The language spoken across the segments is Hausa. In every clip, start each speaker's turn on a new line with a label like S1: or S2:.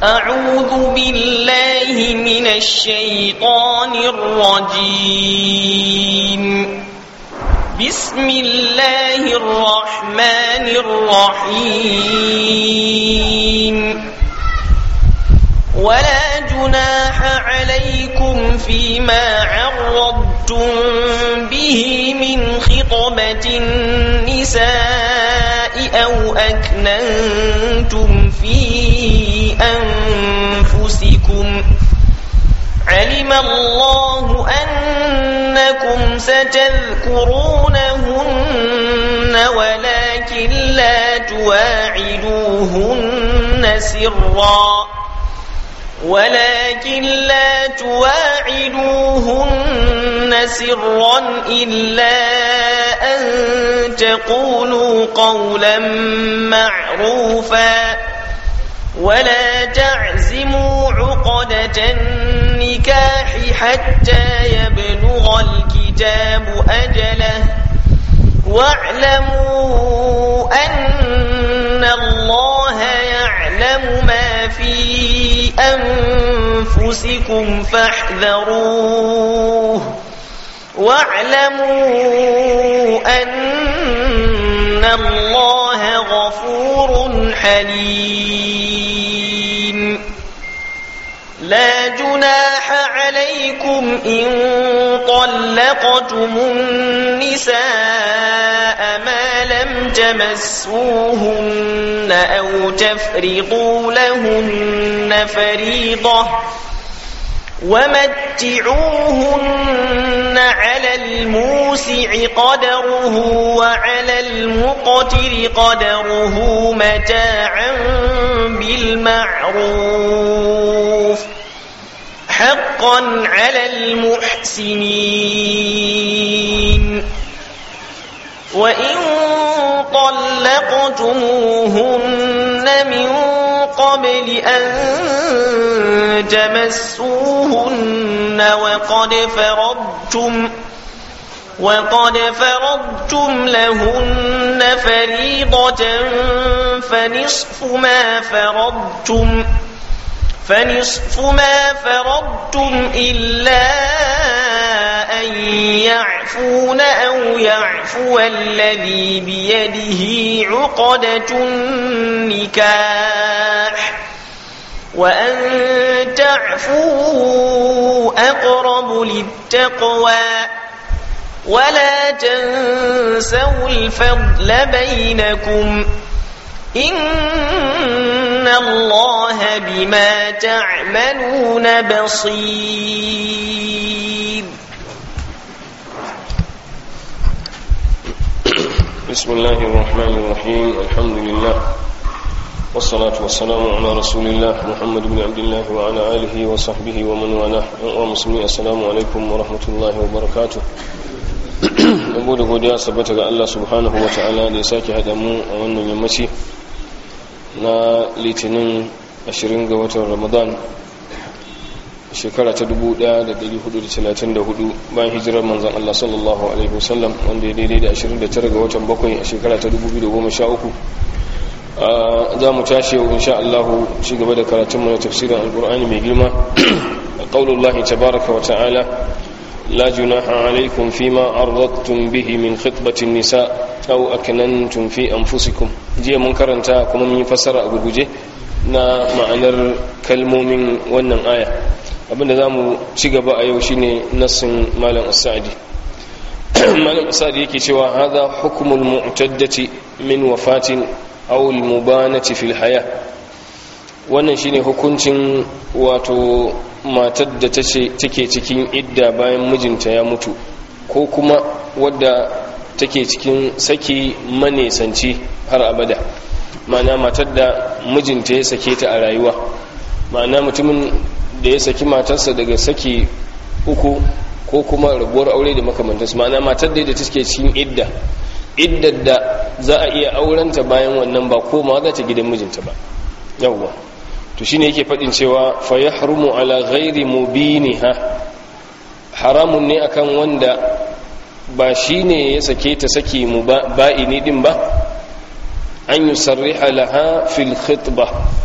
S1: أعوذ بالله من الشيطان الرجيم بسم الله الرحمن الرحيم ولا جناح عليكم فيما عرضتم به من خطبة النساء أو أكننتم في أنفسكم علم الله أنكم ستذكرونهن ولكن لا تواعدوهن سرا ولكن لا تواعدوهن سرا إلا أن تقولوا قولا معروفا ولا تعزموا عقدة النكاح حتى يبلغ الكتاب أجله واعلموا أن الله يعلم ما في أنفسكم فاحذروه واعلموا أن الله غفور حليم لا جناح عليكم إن طلقتم النساء ما لم تمسوهن أو تفرضوا لهن فريضة ومتعوهن على الموسع قدره وعلى المقتر قدره متاعا بالمعروف حقا على المحسنين وإن طلقتموهن من قبل أن تمسوهن وقد فرضتم وقد فرضتم لهن فريضة فنصف ما فرضتم فنصف ما فرضتم إلا أن يعفون أو يعفو الذي بيده عقدة النكاح وأن تعفوا أقرب للتقوى ولا تنسوا الفضل بينكم إن الله بما تعملون بصير
S2: بسم الله الرحمن الرحيم الحمد لله والصلاة والسلام على رسول الله محمد بن عبد الله وعلى آله وصحبه ومن والاه ومسلمين السلام عليكم ورحمة الله وبركاته yabo da godiya sabbata ga Allah subhanahu wa ta'ala da ya sake haɗa mu a wannan yammaci na litinin 20 ga watan ramadan shekara ta 1434 bayan hijirar manzan Allah sallallahu alaihi wasallam wanda ya daidai da 29 ga watan bakwai a shekara ta 2013 za mu tashi yau insha Allah ci gaba da karatunmu na tafsirin alkur'ani mai girma qaulullahi tabaraka wa ta'ala لا جناح عليكم فيما أرضتم به من خطبة النساء أو أكننتم في أنفسكم جي من كرنتا كما من فسر أبو بجي na ma'anar kalmomin wannan aya abinda za mu ci gaba a yau shine nassin malam asadi malam asadi yake cewa haza hukumul mu'taddati min wafatin aw al mubanati fil haya wannan shine hukuncin wato matar da take cikin idda bayan mijinta ya mutu ko kuma wadda take cikin saki manesanci har abada ma'ana matar da mijinta ya sake ta a rayuwa ma'ana mutumin da ya saki matarsa daga saki uku ko kuma rabuwar aure da makamantarsu ma'ana matar da take cikin idda iddar da za a iya aurenta bayan wannan ba koma za ta gidan mijinta ba yawwa to shine yake fadin cewa fa yahrumu ala ghairi mubiniha haramun ne akan wanda ba shine ya sake ta saki mu ba'ini din ba an yusarriha laha fil khitba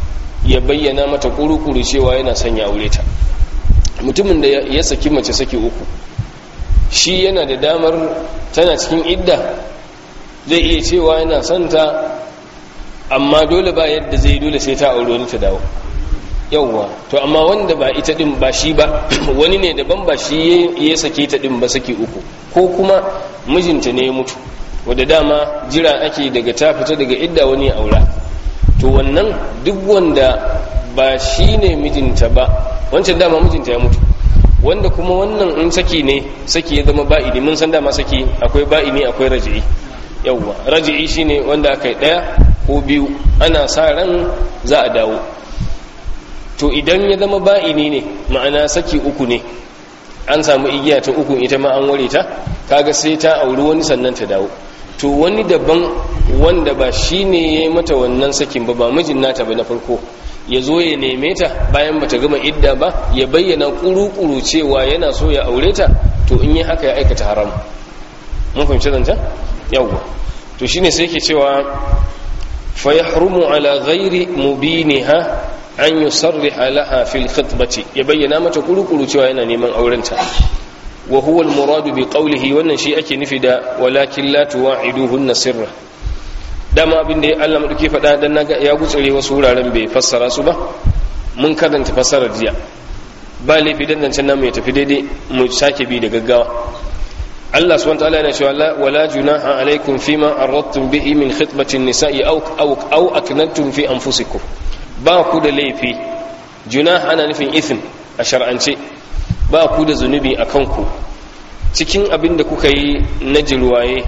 S2: ya bayyana mata kuru-kuru cewa yana son ya aure ta mutumin da ya saki mace saki uku shi yana da damar tana cikin idda zai iya cewa yana son ta amma dole ba yadda zai dole sai ta aure wani ta dawo yauwa to amma wanda ba ita din ba shi ba wani ne daban ba shi ya sake ta din ba saki uku ko kuma mijinta ne ya mutu wadda dama jira ake daga ta fita daga idda wani aura to wannan duk wanda ba shi ne mijinta ba wancan dama mijinta ya mutu wanda kuma wannan in saki ne saki ya zama ba'ini mun san dama saki akwai ba'ini akwai raji'i yauwa raji'i shine wanda aka yi daya ko biyu ana sa ran za a dawo to idan ya zama ba'ini ne ma'ana saki uku ne an samu igiya ta uku ita ma an ware ta kaga sai ta auri wani sannan ta dawo to wani daban wanda ba shi ne ya yi mata wannan sakin ba ba mijin nata ba na farko ya zo ya neme ta bayan bata gama idda ba ya bayyana kuru-kuru cewa yana so ya aure ta to in yi haka ya aikata haram mun fahimci zanta yawwa to shine sai ke cewa fa yahrumu ala ghairi mubiniha an yusarriha laha fil khitbati ya bayyana mata kuru-kuru cewa yana neman aurenta wa huwa al muradu bi qawlihi wannan shi ake nufi da walakin la tuwa'iduhunna sirra dama abin da Allah maɗauki faɗa dan naga ya gutsure wasu wuraren bai fassara su ba mun karanta fassarar jiya ba laifi dan zancen namu ya tafi daidai mu sake bi da gaggawa Allah subhanahu wataala yana cewa wala junaha alaikum fima aradtum bihi min khitbati nisa'i aw aw aw aknantum fi anfusikum ba ku da laifi junah ana nufin ithm a shar'ance ba ku da zunubi akan ku cikin abin da kuka yi na jirwaye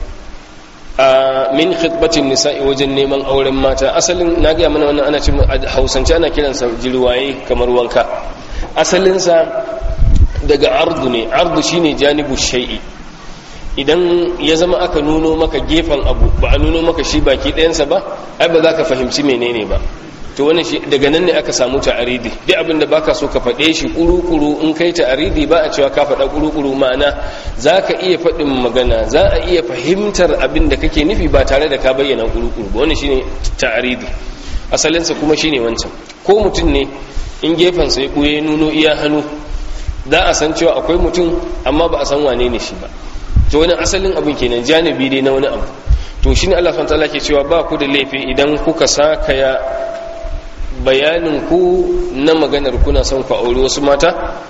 S2: a min khitbatin nisa'i wajen neman auren mata asalin na gaya mana wannan ana cin hausance ana kiransa jirwaye kamar wanka asalinsa daga ardu ne ardu shine janibu shay'i idan ya zama aka nuno maka gefen abu ba a nuno maka shi baki ɗayansa ba ai ba za ka fahimci menene ba to wannan shi daga nan ne aka samu ta'aridi duk abin da baka so ka faɗe shi kuru-kuru in kai ta'aridi ba a cewa ka faɗa kuru-kuru ma'ana za ka iya faɗin magana za a iya fahimtar abin da kake nufi ba tare da ka bayyana kuru-kuru ba wannan shine ta'aridi asalinsa kuma shine wancan ko mutum ne in gefensa ya ɓuye nuno iya hannu za a san cewa akwai mutum amma ba a san wane ne shi ba to wani asalin abin kenan janibi dai na wani abu to shine Allah subhanahu wa ta'ala ke cewa ba ku da laifi idan kuka saka ya bayanin ku na maganar kuna son ku aure wasu mata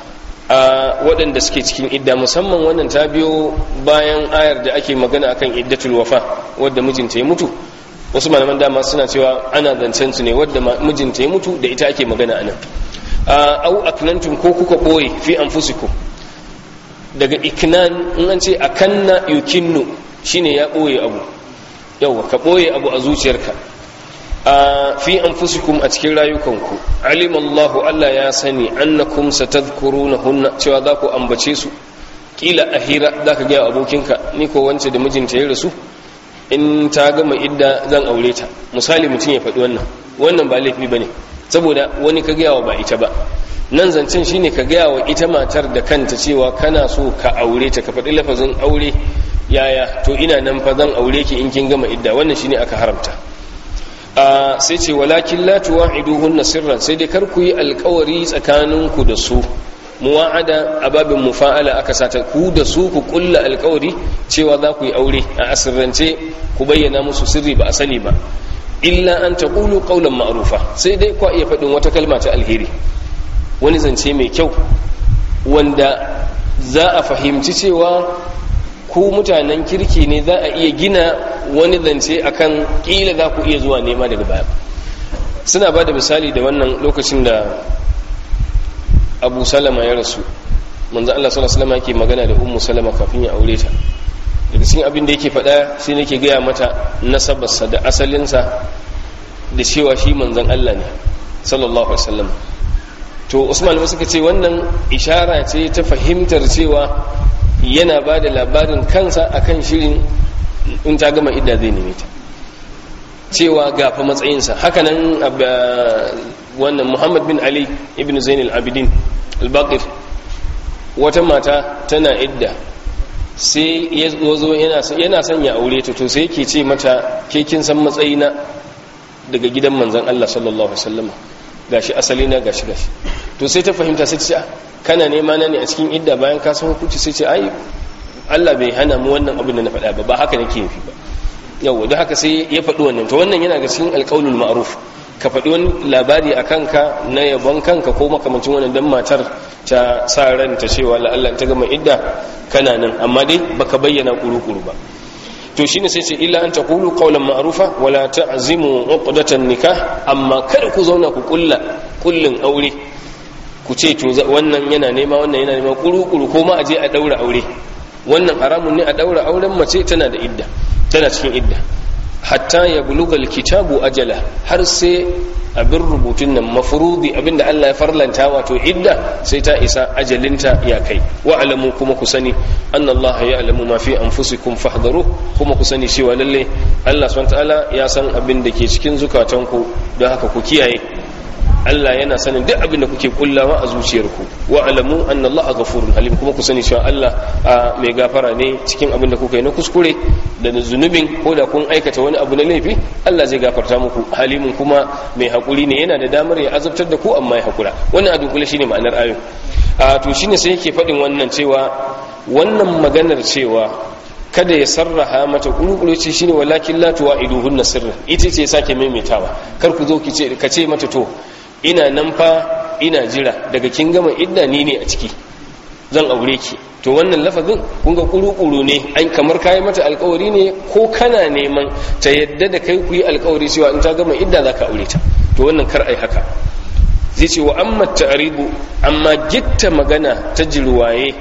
S2: a waɗanda suke cikin idda musamman wannan ta biyo bayan ayar da ake magana akan iddatul wafa wadda mijinta ya mutu wasu malaman dama suna cewa ana zancen su ne wadda mijinta ya mutu da ita ake magana anan au aknantum ko kuka ɓoye fi anfusikum daga iknan in an ce akanna yukinnu shine ya ɓoye abu yawa ka ɓoye abu a zuciyarka a fi anfusikum a cikin rayukanku alimallahu Allah ya sani annakum satadhkurunahunna cewa za ku ambace su kila a hira za ka gaya abokinka ni ko wance da mijinta ya rasu in ta gama idda zan aure ta misali mutum ya faɗi wannan wannan ba laifi bane saboda wani ka gaya wa ba ita ba nan zancen shine ka gaya wa ita matar da kanta cewa kana so ka aure ta ka faɗi lafazin aure yaya to ina nan fa zan aure ki in kin gama idda wannan shine aka haramta sai ce walakin la tuwa'iduhunna sirran sai dai kar ku yi alkawari tsakaninku da su muwa'ada a babin mufa'ala aka sata ku da su ku kulla alkawari cewa za ku yi aure a asirrance ku bayyana musu sirri ba a sani ba illa an taqulu qawlan ma'rufa sai dai ku iya faɗin wata kalma ta alheri wani zance mai kyau wanda za a fahimci cewa ku mutanen kirki ne za a iya gina wani zance akan kila za ku iya zuwa nema daga baya suna ba da misali da wannan lokacin da abu salama ya rasu manzo Allah sallallahu alaihi wasallam yake magana da ummu salama kafin ya aure ta daga cikin abin da yake faɗa sai nake gaya mata nasabarsa da asalinsa da cewa shi manzon Allah ne sallallahu alaihi wasallam to Usman ba suka ce wannan ishara ce ta fahimtar cewa yana ba da labarin kansa akan shirin in ta gama idda zai neme ta cewa gafa matsayinsa hakanan wannan muhammad bin ali ibn zain al-abidin al-baqir wata mata tana idda sai ya zo yana son ya aure ta to sai yake ce mata ke kin san matsayina daga gidan manzon Allah sallallahu alaihi wasallam gashi asali na gashi gashi to sai ta fahimta sai ta ce kana nema na ne a cikin idda bayan ka san hukunci sai ce ai Allah bai hana mu wannan abin da na faɗa ba ba haka nake nufi ba yau don haka sai ya faɗi wannan to wannan yana ga cikin alƙaulul ma'ruf ka faɗi wani labari a kanka na yabon kanka ko makamancin wannan dan matar ta sa ranta cewa la'alla ta gama idda kana nan amma dai baka bayyana kuru-kuru ba to shine sai ce illa an taqulu qawlan ma'rufa wala ta'zimu uqdatan nikah amma kada ku zauna ku kulla kullin aure ku ce to wannan yana nema wannan yana nema kuru-kuru ko ma aje a daura aure wannan haramun ne a daura auren mace tana da idda tana cikin idda hatta ya bulugal kitabu ajala har sai abin rubutun nan mafurudi abinda Allah ya farlanta wato idda sai ta isa ajalinta ya kai wa alamu kuma ku sani anna Allah ya alamu ma fi anfusikum fahdharu kuma ku sani cewa lalle Allah subhanahu ta'ala ya san abin da ke cikin zukatanku don haka ku kiyaye Allah yana sanin duk abin da kuke kullawa a zuciyarku wa alamu anna Allah ghafurun halim kuma ku sani cewa Allah mai gafara ne cikin abin da kuka yi na kuskure da zunubin ko da kun aikata wani abu na laifi Allah zai gafarta muku halimin kuma mai hakuri ne yana da damar ya azabtar da ku amma ya hakura wannan a dunkule shine ma'anar ayon a to shine sai yake faɗin wannan cewa wannan maganar cewa kada ya sarraha mata kulukulu ce shine walakin la tuwa'iduhunna sirra ita ce sake maimaitawa kar ku zo ki ce ka ce mata to ina nan fa ina jira daga kin gama idda ni ne a ciki zan aure ki to wannan lafazin kun ga kuru-kuru ne an kamar kayi mata alkawari ne ko kana neman ta yadda da kai ku yi alkawari cewa in ta gama idda za ka aure ta to wannan kar ai haka zai ce wa amma ta'ribu amma gitta magana ta jirwaye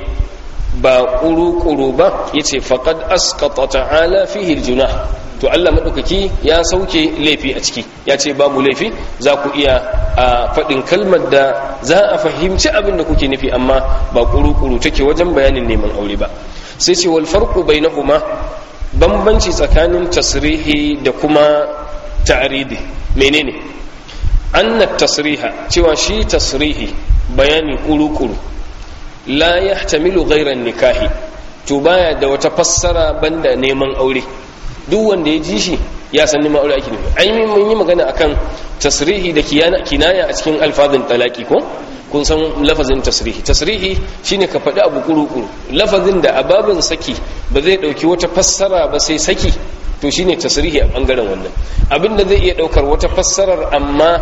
S2: ba kuru-kuru ba yace faqad asqata ta'ala fihi aljunah to Allah maɗaukaki ya sauke laifi a ciki ya ce babu laifi za ku iya a faɗin kalmar da za a fahimci abin da kuke nufi amma ba kuru-kuru take wajen bayanin neman aure ba sai ce wal farqu bainahuma bambanci tsakanin tasrihi da kuma ta'ridi menene anna tasriha cewa shi tasrihi bayani kuru-kuru la yahtamilu ghayra nikahi to baya da wata fassara banda neman aure duk wanda ya ji shi ya san neman aure ake nufi ai mun yi magana akan tasrihi da kinaya a cikin alfazin talaki ko kun san lafazin tasrihi tasrihi shine ka faɗi abu kuru-kuru lafazin da ababin saki ba zai ɗauki wata fassara ba sai saki to shine tasrihi a ɓangaren wannan abinda zai iya ɗaukar wata fassarar amma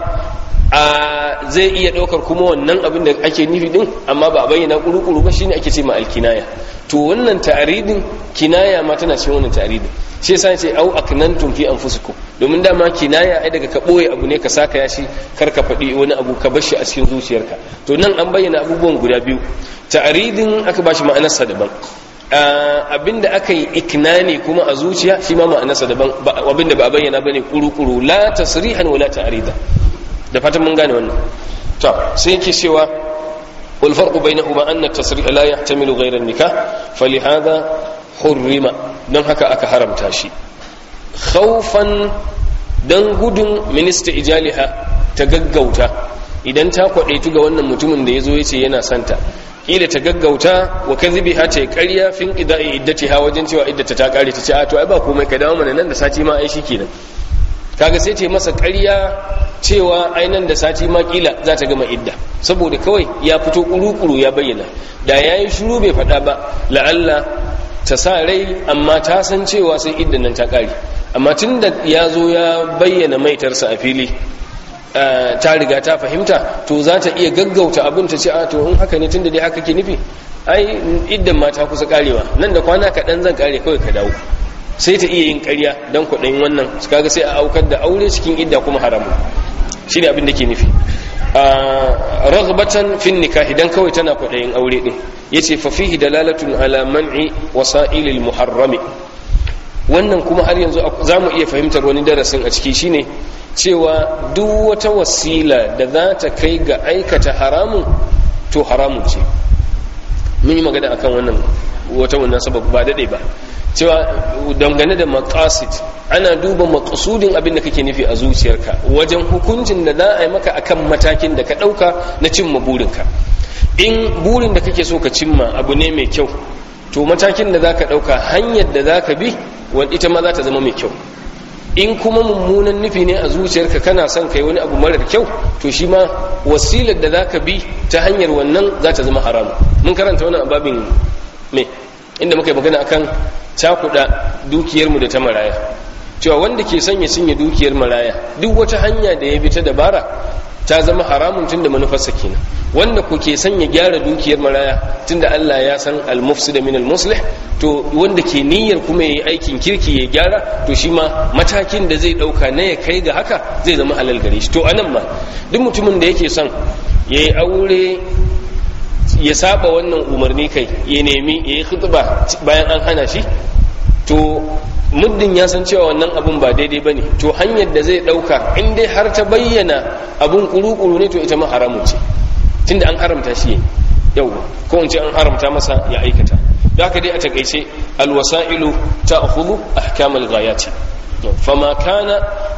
S2: a zai iya ɗaukar kuma wannan abin da ake nufi din amma ba a bayyana kuru-kuru ba shine ake ce ma alkinaya to wannan ta'aridin kinaya ma tana cikin wannan ta'aridin shi yasa ce au aknantum fi anfusikum domin dama kinaya ai daga ka boye abu ne ka saka ya shi kar ka faɗi wani abu ka bar shi a cikin zuciyarka to nan an bayyana abubuwan guda biyu ta'aridin aka bashi ma'anarsa daban abinda aka yi iknani kuma a zuciya shi ma ma'anarsa daban abinda ba a bayyana bane kuru-kuru la tasrihan wala ta'rida da fatan mun gane wannan to sai yake cewa wal farqu bainahuma anna at-tasrih la yahtamilu ghayra an-nikah falihadha hurrima don haka aka haramta shi khawfan dan gudun minista ijaliha ta gaggauta idan ta kwadaitu ga wannan mutumin da yazo yace yana santa kila ta gaggauta wa kadhibiha ta ƙarya fin ida'i iddatiha wajen cewa iddata ta kare ta ce a to ai ba komai ka dawo mana nan da sati ma ai shikenan kaga sai ce masa ƙarya cewa ainan da sati ma kila za ta gama idda saboda kawai ya fito kuru-kuru ya bayyana da ya yi shuru bai faɗa ba la'alla ta sa rai amma ta san cewa sai iddan nan ta ƙare amma tun da ya zo ya bayyana maitarsa a fili ta riga ta fahimta to za ta iya gaggauta abin ta ce a to in haka ne tun da dai haka ke nufi ai iddan ma ta kusa ƙarewa nan da kwana kaɗan zan ƙare kawai ka dawo sai ta iya yin ƙarya don kwaɗayin wannan kaga sai a aukar da aure cikin idda kuma haramu shi ne abin da ke nufi ragbatan fin nikahi dan kawai tana kwaɗayin aure ɗin ya ce fafihi dalalatun ala man'i wasa'ilil muharrami wannan kuma har yanzu za mu iya fahimtar wani darasin a ciki shine cewa duk wata wasila da za ta kai ga aikata haramun to haramun ce mun yi magana akan wannan wata wannan sabab ba daɗe ba cewa dangane da maqasid ana duba maqsudin abin da kake nufi a zuciyarka wajen hukuncin da za a yi maka akan matakin da ka dauka na cimma burinka in burin da kake so ka cimma abu ne mai kyau to matakin da zaka dauka hanyar da zaka bi wanda ita ma za ta zama mai kyau in kuma mummunan nufi ne a zuciyarka kana son kai wani abu marar kyau to shi ma wasilar da zaka bi ta hanyar wannan za ta zama haram mun karanta wannan ababin me inda muka yi magana akan cakuɗa dukiyarmu da ta maraya cewa wanda ke sanya cinye dukiyar maraya duk wata hanya da ya bi ta dabara ta zama haramun tunda manufarsa kenan wanda ku ke sanya gyara dukiyar maraya tunda Allah ya san al-mufsid min al-muslih to wanda ke niyyar kuma yayi aikin kirki ya gyara to shi ma matakin da zai dauka na ya kai ga haka zai zama halal gare shi to anan ma duk mutumin da yake son yayi aure ya saba wannan umarni kai ya nemi yayi khutba bayan an hana shi to muddin ya san cewa wannan abun ba daidai ba ne to hanyar da zai ɗauka in dai har ta bayyana abun kuru-kuru ne to ita ma haramun ce tunda an haramta shi yau ko in ce an haramta masa ya aikata da haka dai a takaice alwasa'ilu ta akhudhu ahkamal ghayati fama kana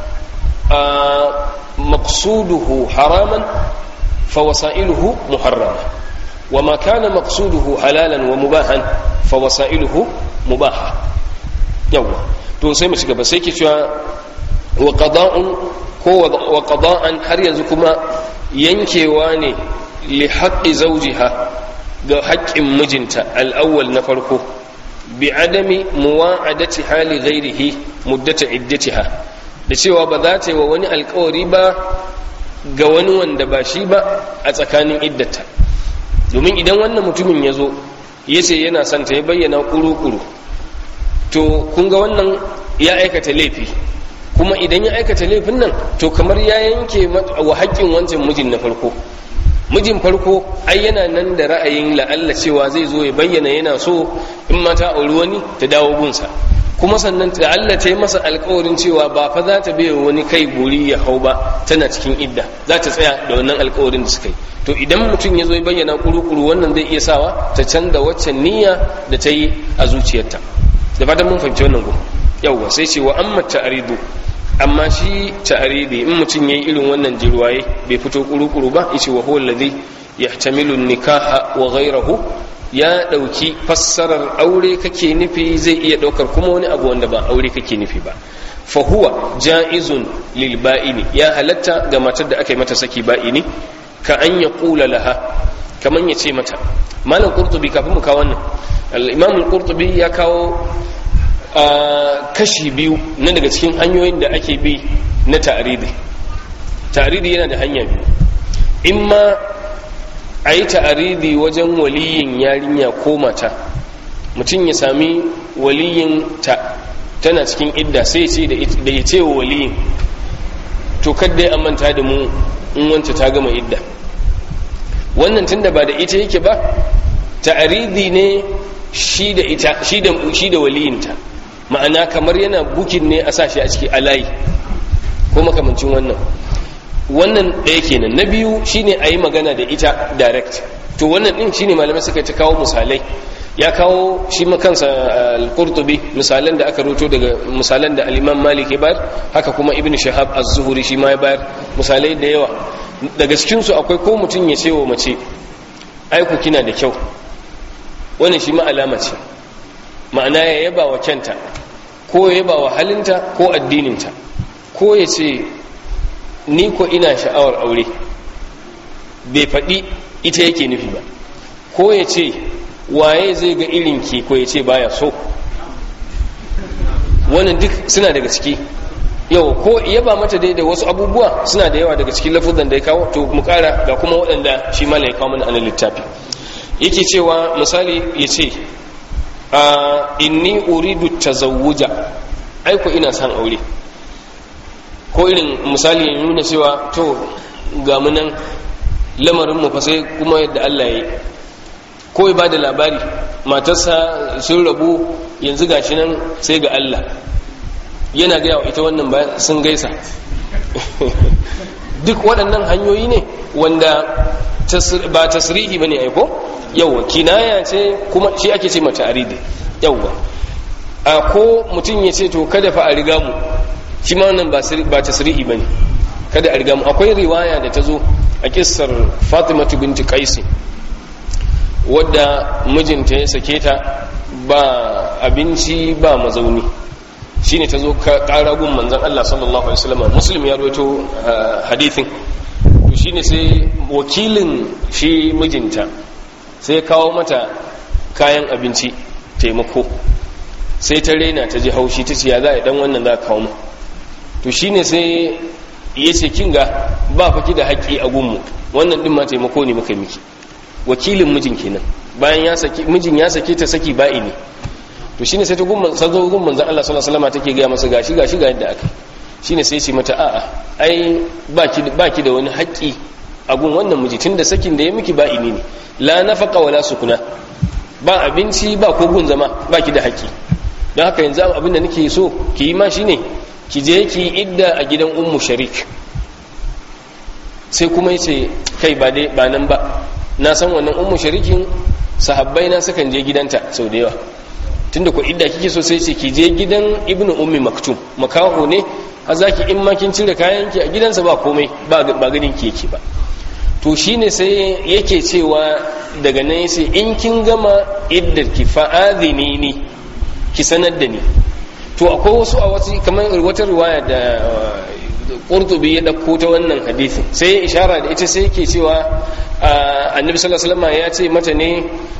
S2: maqsuduhu haraman fa wasailuhu muharrama وما كان مقصوده حلالا ومباحا فوسائله مباحه yawa to sai mu shiga ba sai ke cewa wa qada'un ko wa qada'an har yanzu kuma yankewa ne li haqqi zawjiha ga haƙƙin mijinta al-awwal na farko bi adami muwa'adati hali ghairihi muddata iddatiha da cewa ba za ta yi wa wani alkawari ba ga wani wanda ba shi ba a tsakanin iddata domin idan wannan mutumin ya zo ya ce yana son ta ya bayyana kuru-kuru to kun ga wannan ya aikata laifi kuma idan ya aikata laifin nan to kamar ya yanke wa haƙƙin wancan mijin na farko mijin farko ai yana nan da ra'ayin la'alla cewa zai zo ya bayyana yana so in mata auri wani ta dawo gunsa kuma sannan la'alla ta yi masa alkawarin cewa ba fa za ta bai wani kai guri ya hau ba tana cikin idda za ta tsaya da wannan alkawarin da suka yi to idan mutum ya zo ya bayyana kuru-kuru wannan zai iya sawa ta canza waccan niyya da ta yi a zuciyarta da fatan mun fahimci wannan gun yawwa sai ce wa amma ta'aridu amma shi ta'aridi in mutum yayi irin wannan jirwaye bai fito kuru-kuru ba yace wa huwa alladhi yahtamilu nikaha wa ghayrahu ya dauki fassarar aure kake nufi zai iya daukar kuma wani abu wanda ba aure kake nufi ba fa huwa jaizun lil ba'ini ya halatta ga matar da aka yi mata saki ba'ini ka an ya kula laha kaman ya ce mata malam qurtubi kafin mu kawo wannan al-imam al-qurtubi ya kawo kashi biyu na daga cikin hanyoyin da ake bi na ta'aridi ta'aridi yana da hanya biyu imma a yi ta'aridi wajen waliyin yarinya ko mata mutum ya sami waliyin ta tana cikin idda sai ce da ya ce wa waliyin to kadda ya manta da mu in wanta ta gama idda wannan tunda ba da ita yake ba ta'aridi ne shi da ita shi da shi da waliyinta ma'ana kamar yana bukin ne a sashi a ciki alayi ko makamancin wannan wannan ɗaya kenan na biyu shine a yi magana da ita direct to wannan ɗin shine malamai suka ta kawo misalai ya kawo shi makansa al-qurtubi misalan da aka roto daga misalan da al-imam malik ya bayar haka kuma ibn shahab az-zuhri shi ma ya bayar misalai da yawa daga cikin su akwai ko mutum ya ce wa mace aiku kina da kyau wannan shi ma alama ce ma'ana ya yaba wa kyanta ko ya yaba wa halinta ko addininta ko ya ce ni ko ina sha'awar aure bai faɗi ita yake nufi ba ko ya ce waye zai ga irin ki ko ya ce baya so wannan duk suna daga ciki yau ko yaba mata dai da wasu abubuwa suna da yawa daga cikin lafuzan da ya kawo to mu kara ga kuma waɗanda shi mala ya kawo mana anan littafi yake cewa misali ya ce a inni uridu tazawuja aiko ina son aure ko irin misali ya nuna cewa to ga mu nan lamarin mu fa sai kuma yadda Allah ya yi ko ya bada labari matarsa sun rabu yanzu gashi nan sai ga Allah yana gaya wa ita wannan ba sun gaisa duk waɗannan hanyoyi ne wanda ba tasrihi bane aiko yawwa kinaya ce kuma shi ake ce mata aridi yawwa a ko mutum ya ce to kada fa a riga mu shi ma wannan ba tasrihi bane kada a riga mu akwai riwaya da ta zo a kissar Fatimatu binti Qais wadda mijinta ya sake ta ba abinci ba mazauni shine ta zo ƙara gun manzon Allah sallallahu alaihi wasallam muslim ya rawaito hadithin to shine sai wakilin shi mijinta sai kawo mata kayan abinci taimako sai ta rena ta ji haushi ta ce ya za a dan wannan za a kawo mu to shine sai ya ce kin ga ba faki da haƙƙi a gunmu wannan din ma taimako ne muka miki wakilin mijin kenan bayan ya saki mijin ya sake ta saki ba'i ne to shine sai ta gumman sazo gumman zan Allah sallallahu alaihi wasallam take ga masa gashi gashi ga yadda aka shine sai ce mata a'a ai baki baki da wani haƙƙi a gun wannan miji tunda sakin da ya miki ba'i ne la nafaqa wala sukuna ba abinci ba ko gun zama baki da haƙƙi don haka yanzu abin da nake so ki yi ma shine ki je ki idda a gidan ummu sharik sai kuma yace kai ba dai ba nan ba na san wannan ummu sharikin sahabbai na sukan je gidanta sau da yawa tunda ku idda kike so sai ce ki je gidan ibnu ummi maktum makaho ne a zaki in ma kin cire kayan ki a gidansa ba komai ba ba ganin ki yake ba to shine sai yake cewa daga nan yace in kin gama iddar ki fa'adhini ni ki sanar da ni to akwai wasu a wasu kamar wata riwaya da qurtubi ya dauko ta wannan hadisi sai ya ishara da ita sai yake cewa annabi sallallahu alaihi wasallam ya ce mata ne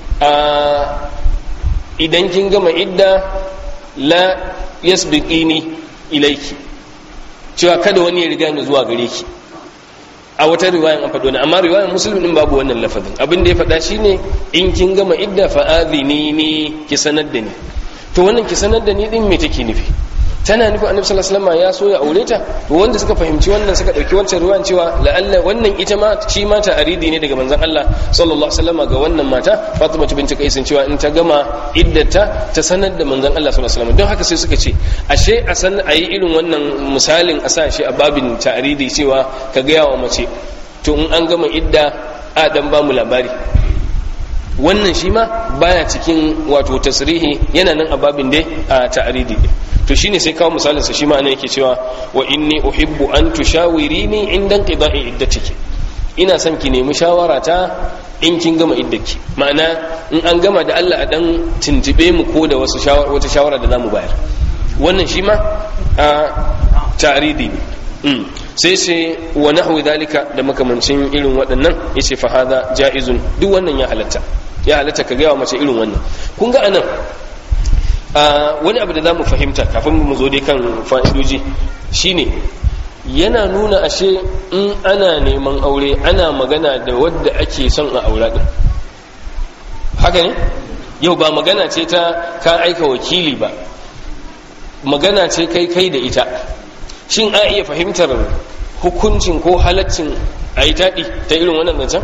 S2: idan kin gama idda la yasbiqini ilayki cewa kada wani ya riga ni zuwa gare ki a wata riwayan an faɗo ne amma riwayan muslim din babu wannan lafazin abin da ya faɗa shine in kin gama idda fa adhini ni ki sanar da ni to wannan ki sanar da ni din me take nufi tana nufin annabi sallallahu alaihi wasallam ya so ya aure ta to wanda suka fahimci wannan suka dauki wancan ruwan cewa la'alla wannan ita ma shi ma ta aridi ne daga manzon Allah sallallahu alaihi wasallam ga wannan mata Fatima binti Qais cewa in ta gama iddata ta sanar da manzon Allah sallallahu alaihi wasallam don haka sai suka ce ashe a san ayi irin wannan misalin a sa shi a babin ta aridi cewa ka ga yawa mace to in an gama idda a dan ba mu labari wannan shi ma baya cikin wato tasrihi yana nan a babin dai a ta'aridi to shine sai kawo misalin sa shi ma ana yake cewa wa inni uhibbu an tushawirini inda qida'i iddatiki ina son ki nemi shawara ta in kin gama iddaki ma'ana in an gama da Allah a dan tuntube mu ko da wasu shawara wata shawara da zamu bayar wannan shi ma a ta'aridi ne sai sai wa nahwi dalika da makamancin irin waɗannan yace fa hada jaizun duk wannan ya halatta ya halatta ka gaya wa mace irin wannan kun ga anan wani abu da za mu fahimta kafin mu zo dai kan fa'idoji shine yana nuna ashe in ana neman aure ana magana da wadda ake son a aura din haka ne yau ba magana ce ta ka aika wakili ba magana ce kai kai da ita shin a iya fahimtar hukuncin ko halaccin a yi taɗi ta irin wannan zancen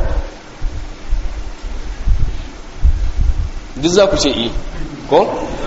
S2: duk za ku ce yi ko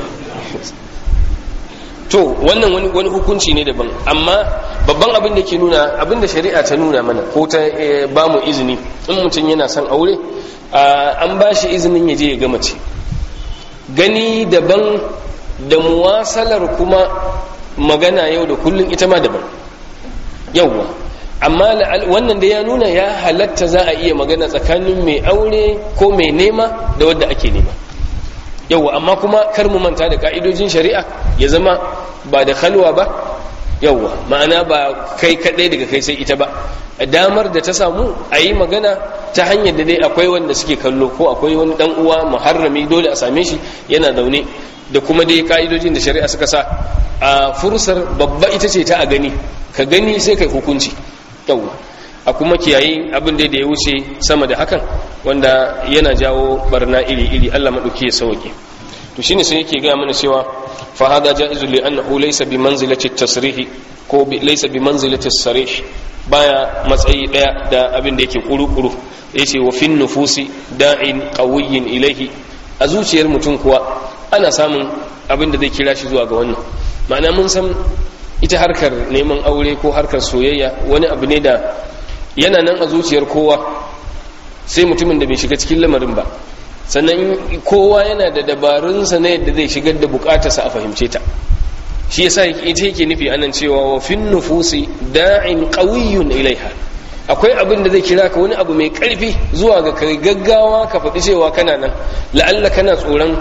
S2: to wannan wani wani hukunci ne daban amma babban abin da ke nuna abin da shari'a ta nuna mana ko ta ba mu izini in mutum yana son aure an ba shi izinin ya je ya gama ce gani daban da muwasalar kuma magana yau da kullum ita ma daban yauwa amma wannan da ya nuna ya halatta za a iya magana tsakanin mai aure ko mai nema da wadda ake nema yauwa amma kuma kar mu manta da ka'idojin shari'a ya zama ba da kalwa ba yauwa ma'ana ba kai kadai daga kai sai ita ba damar da ta samu a yi magana ta hanyar da dai akwai wanda suke kallo ko akwai wani dan uwa muharrami dole a same shi yana zaune da kuma dai ka'idojin da shari'a suka sa a fursar babba ita ce ta a gani ka gani sai kai hukunci yauwa a kuma kiyaye abin da ya wuce sama da hakan wanda yana jawo barna iri-iri Allah maɗauki ya sauke to shine sai yake gaya mana cewa fa hada ja'izu li annahu laysa bi manzilati tasrih ko laysa bi manzilati sarih baya matsayi daya da abin da yake kuru-kuru yace wa fin nufusi da'in qawiyyin ilayhi a zuciyar mutum kuwa ana samun abin da zai kira shi zuwa ga wannan ma'ana mun san ita harkar neman aure ko harkar soyayya wani abu ne da yana nan a zuciyar kowa sai mutumin da bai shiga cikin lamarin ba sannan kowa yana da dabarunsa na yadda zai shigar da bukatarsa a fahimce ta shi yasa ita yake nufi anan cewa wa fin nufusi da'in qawiyyun ilaiha akwai abin da zai kira ka wani abu mai karfi zuwa ga kai gaggawa ka faɗi cewa kana nan la'alla kana tsoron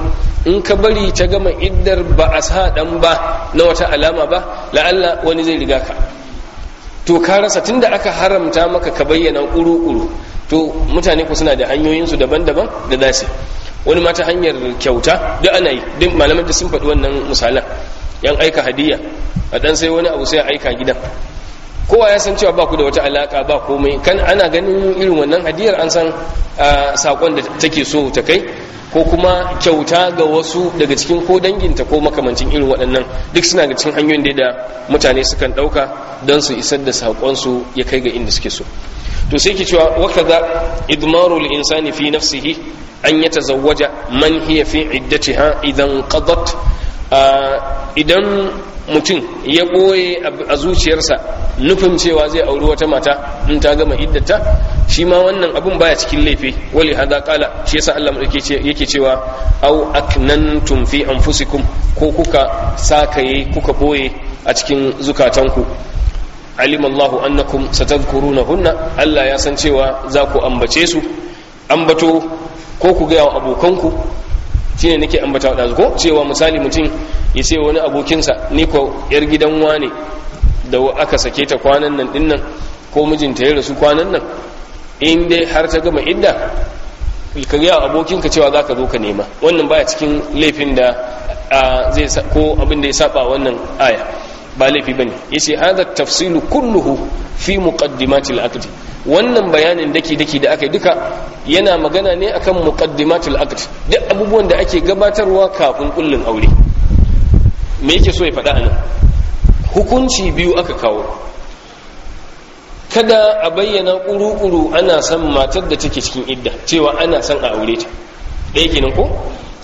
S2: in ka bari ta gama iddar ba a sa dan ba na wata alama ba la'alla wani zai riga ka to ka rasa tunda aka haramta maka ka bayyana ƙuru-ƙuru to mutane ku suna da hanyoyinsu daban-daban da za su wani ma ta hanyar kyauta duk ana yi duk malaman da sun faɗi wannan misalan yan aika hadiya a dan sai wani abu sai a aika gidan kowa ya san cewa ba ku da wata alaka ba komai kan ana ganin irin wannan hadiyar an san sakon da take so ta kai ko kuma kyauta ga wasu daga cikin ko danginta ko makamancin irin waɗannan duk suna ga cikin hanyoyin da mutane sukan ɗauka don su isar da saƙonsu ya kai ga inda suke so to sai ke cewa waka za idmaru insani fi nafsihi an ya tazawwaja man hiya fi iddatiha idan qadat idan mutum ya ɓoye a zuciyarsa nufin cewa zai auri wata mata in ta gama iddata shi ma wannan abun baya cikin laifi wali hada kala shi yasa Allah yake cewa au aknantum fi anfusikum ko kuka sakaye kuka ɓoye a cikin zukatanku alim Allahu annakum satadhkurunahunna Allah ya san cewa za ku ambace su ambato ko ku ga abokanku shine nake ambata wa ko cewa misali mutum ya ce wani abokinsa ni ko yar gidan wane da aka sake ta kwanan nan dinnan ko mijinta ya rasu kwanan nan in dai har ta gama idda ka ga abokinka cewa za ka zo ka nema wannan baya cikin laifin da zai ko abin da ya saba wannan aya ba laifi bane yace hadha tafsilu kulluhu fi muqaddimatil aqd wannan bayanin daki daki da aka yi duka yana magana ne akan muqaddimatul aqd duk abubuwan da ake gabatarwa kafin kullun aure me yake so ya faɗa anan hukunci biyu aka kawo kada a bayyana kuru-kuru ana son matar da take cikin idda cewa ana son a aure ta ɗaya kenan ko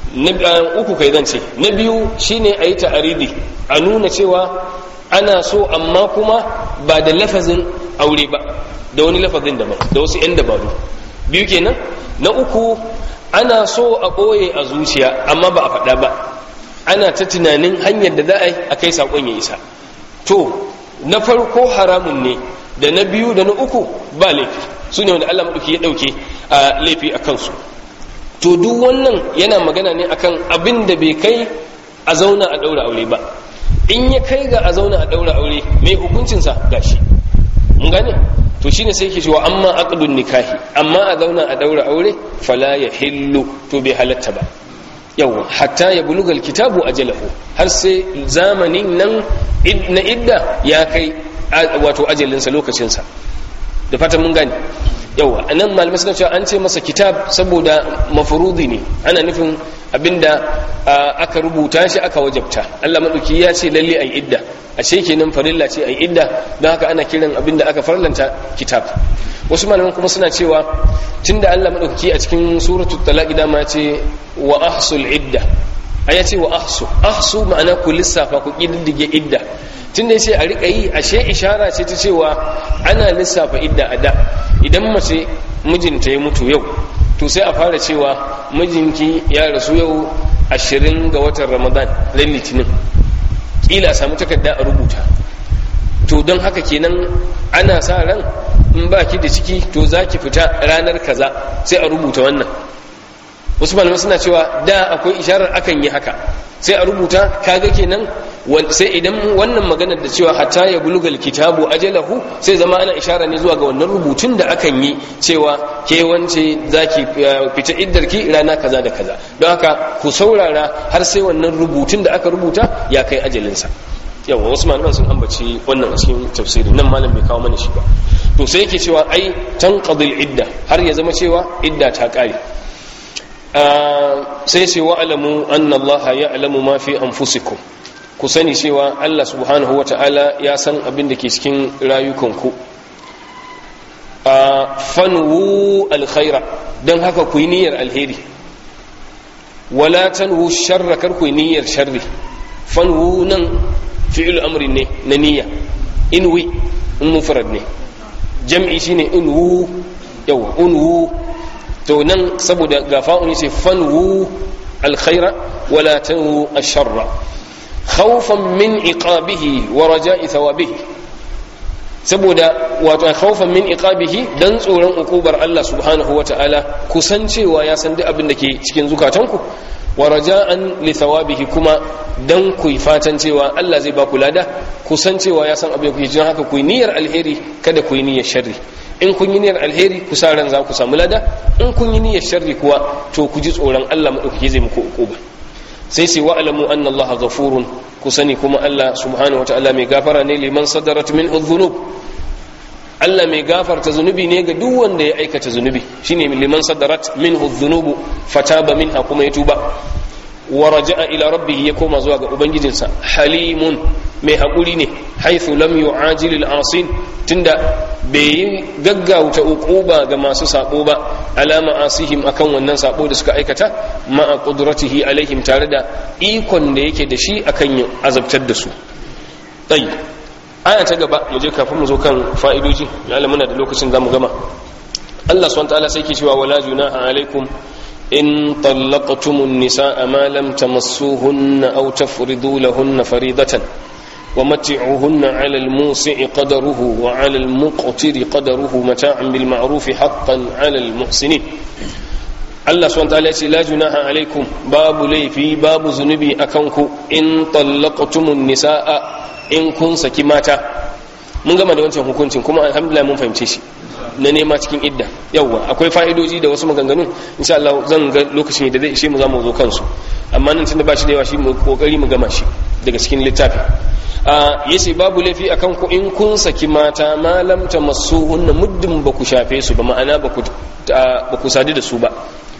S2: uku kai zan ce na biyu shine a yi ta'aridi a nuna cewa ana so amma kuma ba da lafazin aure ba da wani lafazin daban da wasu 'yan dabaru biyu kenan na uku ana so a ɓoye a zuciya amma ba a faɗa ba ana ta tunanin hanyar da za a yi a kai saƙon ya isa to na farko haramun ne da na biyu da na uku ba laifi su ne wanda allah maɗauki ya ɗauke a laifi a kansu to duk wannan yana magana ne akan abin da bai kai a zauna a ɗaura aure ba in ya kai ga a zauna a ɗaura aure mai hukuncinsa gashi mun gane to shine sai yake cewa amma aqdun nikahi amma a zauna a daura aure fala ya hillu to bai halatta ba yawa hatta ya buluga alkitabu ajalahu har sai zamanin nan na idda ya kai wato ajalinsa lokacinsa da fatan mun gane yawa anan malamai suna cewa an ce masa kitab saboda mafurudi ne ana nufin abinda aka rubuta shi aka wajabta Allah madauki ya ce lalle ai idda ashe kenan farilla ce ai idda don haka ana kiran abinda aka farlanta kitab wasu malaman kuma suna cewa tunda Allah madauki a cikin suratul talaq dama ce wa ahsul idda aya ce wa ahsu ahsu ma'ana ku lissafa ku kididdige idda tunda yace a rika yi ashe ishara ce ta cewa ana lissafa idda a da idan mace mijinta ya mutu yau to sai a fara cewa mijinki ya rasu yau ashirin ga watan ramadan ran litinin kila samu takarda a rubuta to don haka kenan ana sa ran in ba ki da ciki to za ki fita ranar kaza sai a rubuta wannan wasu malamai suna cewa da akwai isharar akan yi haka sai a rubuta kaga kenan sai idan wannan maganar da cewa hatta ya bulugal kitabu ajalahu sai zama ana ishara ne zuwa ga wannan rubutun da akan yi cewa ke wance zaki fita iddarki rana kaza da kaza don haka ku saurara har sai wannan rubutun da aka rubuta ya kai ajalinsa yawa wasu malaman sun ambaci wannan a cikin tafsirin nan malam bai kawo mana shi ba to sai yake cewa ai tanqadil idda har ya zama cewa idda ta kare sai ce wa alamu anna Allah ya alamu ma fi anfusikum ku sani cewa Allah subhanahu wa ta'ala ya san abin da ke cikin rayukanku a fanwu alkhaira don haka ku yi niyyar alheri wala tanwu sharra kar ku yi niyyar sharri fanwu nan fi'il amri ne na niyya inwi in mufrad ne jam'i shine inwu yawa unwu to nan saboda gafa'un ce fanwu alkhaira wala tanwu asharra khawfan min iqabihi wa raja'i thawabihi saboda wato khawfan min iqabihi dan tsoron ukubar Allah subhanahu wata'ala kusan cewa ya san duk abin da ke cikin zukatanku wa raja'an li thawabihi kuma dan ku fatan cewa Allah zai ba ku lada ku san cewa ya san abin ku jin haka ku yi niyyar alheri kada ku yi niyyar sharri in kun yi niyyar alheri ku sa ran za ku samu lada in kun yi niyyar sharri kuwa to ku ji tsoron Allah madaukake zai muku ukuba sai sai wa alamu anna Allah ghafurun ku sani kuma Allah subhanahu wataala mai gafara ne liman sadarat minhu dhunub Allah mai gafarta zunubi ne ga duk wanda ya aikata zunubi shine liman sadarat minhu dhunubu fataba minha kuma ya tuba wa raja'a ila rabbih ya koma zuwa ga ubangijinsa halimun mai haƙuri ne haithu lam yu'ajil al-asin tunda bai yi gaggauta uquba ga masu sabo ba alama asihim akan wannan sabo da suka aikata ma'a qudratihi alaihim tare da ikon da yake da shi akan azabtar da su tayi aya ta gaba mu je kafin mu zo kan fa'idoji ya muna da lokacin zamu gama Allah subhanahu wa ta'ala sai ke cewa wala junaha alaikum إن طلقتم النساء ما لم تمسوهن أو تفرضوا لهن فريضة ومتعوهن على الموسع قدره وعلى المقتر قدره متاعا بالمعروف حقا على المحسنين الله سبحانه وتعالى لا جناح عليكم باب لي في باب ذنبي أكنكو إن طلقتم النساء إن كن سكماتا mun gama da wancan hukuncin kuma alhamdulillah mun fahimce shi na nema cikin idda yawwa akwai fa'idoji da wasu maganganun insha Allah zan ga lokacin da zai ishe mu zamu zo kansu amma nan tunda ba shi da yawa shi mu kokari mu gama shi daga cikin littafi a yace babu laifi akan ku in kun saki mata ma lam tamassuhunna muddin ba ku shafe su ba ma'ana ba ku ba ku sadu da su ba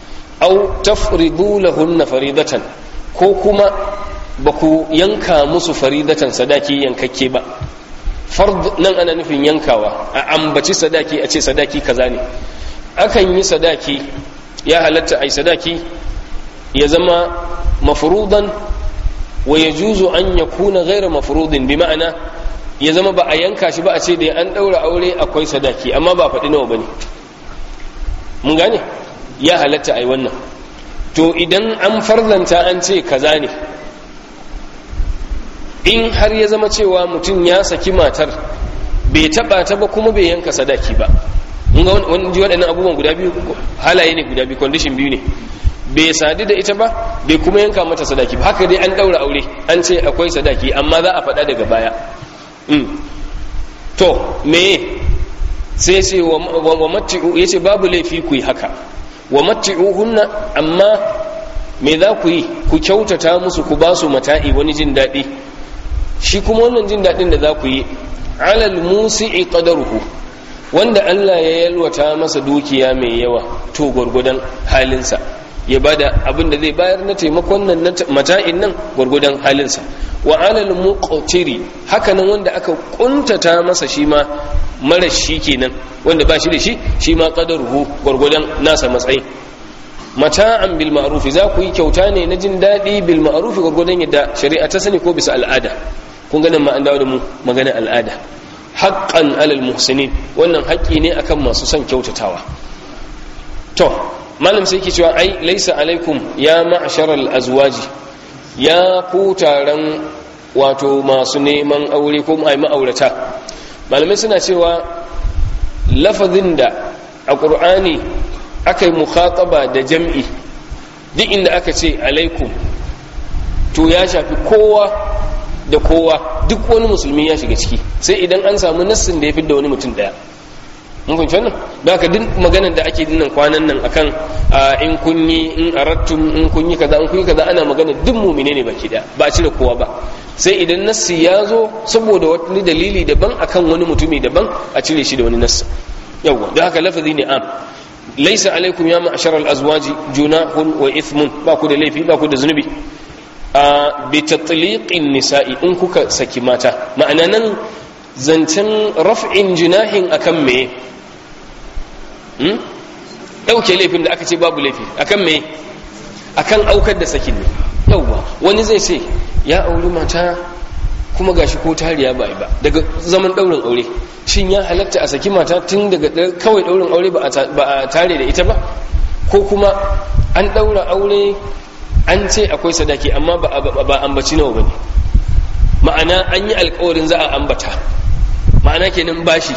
S2: aw tafridu lahunna faridatan ko kuma ba ku yanka musu faridatan sadaki yankakke ba fard nan ana nufin yankawa a ambaci sadaki a ce sadaki kaza ne akan yi sadaki ya halatta ai sadaki ya zama mafrudan wa yajuzu an yakuna ghayra mafrudin bi ma'ana ya zama ba a yanka shi ba a ce da an daura aure akwai sadaki amma ba faɗi nawa bane mun gane ya halatta ai wannan to idan an farzanta an ce kaza ne in har ya zama cewa mutum ya saki matar bai taba ta ba kuma bai yanka sadaki ba mun ga wani ji waɗannan abubuwan guda biyu halaye ne guda biyu condition biyu ne bai sadu da ita ba bai kuma yanka mata sadaki ba haka dai an ɗaura aure an ce akwai sadaki amma za a faɗa daga baya to me sai ce wa matti'u ya ce babu laifi ku yi haka wa matti'uhunna amma me za ku yi ku kyautata musu ku ba su mata'i wani jin daɗi shi kuma wannan jin daɗin da za ku yi alal musi'i qadaruhu wanda Allah ya yalwata masa dukiya mai yawa to gwargwadon halinsa ya bada abin da zai bayar na taimakon nan na mata'in nan gwargwadon halinsa wa alal muqtiri haka nan wanda aka kuntata masa shi ma mara shi kenan wanda ba shi da shi shi ma qadaruhu gwargwadon nasa matsayi mata'an bil ma'ruf za ku yi kyauta ne na jin daɗi bil ma'ruf gwargwadon yadda shari'a ta sani ko bisa al'ada kun ganin ma an dawo da mu maganar al'ada haqqan alal muhsinin wannan haƙƙi ne akan masu son kyautatawa to malam sai ke cewa ai laisa alaikum ya ma'sharal azwaji ya ku taron wato masu neman aure ko ai ma'aurata malamai suna cewa lafazin da a ƙur'ani aka yi mukhataba da jam'i duk inda aka ce alaikum to ya shafi kowa da kowa duk wani musulmi ya shiga ciki sai idan an samu nassin da ya fi da wani mutum daya mun fahimci wannan da haka duk maganar da ake dinnan kwanan nan akan in kun yi in arattum in kun yi kaza in kun yi kaza ana magana duk mumine ne baki daya ba a cire kowa ba sai idan nassi ya zo saboda wani dalili daban akan wani mutumi daban a cire shi da wani nassi yawwa don haka lafazi ne am laisa alaikum ya ma'ashar al-azwaji junahun wa ithmun ba ku da laifi ba ku da zunubi a bi tatliqin nisa'i in kuka saki mata ma'ana nan zancen raf'in junahin akan me hmm dauke laifin da aka ce babu laifi akan me akan aukar da sakin ne yawwa wani zai ce ya auri mata kuma gashi ko tariya ba ba daga zaman daurin aure shin ya halatta a saki mata tun daga kawai daurin aure ba a tare da ita ba ko kuma an daura aure an ce akwai sadaki amma ba ambaci nawa bane ma'ana an yi alkawarin za a ambata ma'ana kenan bashi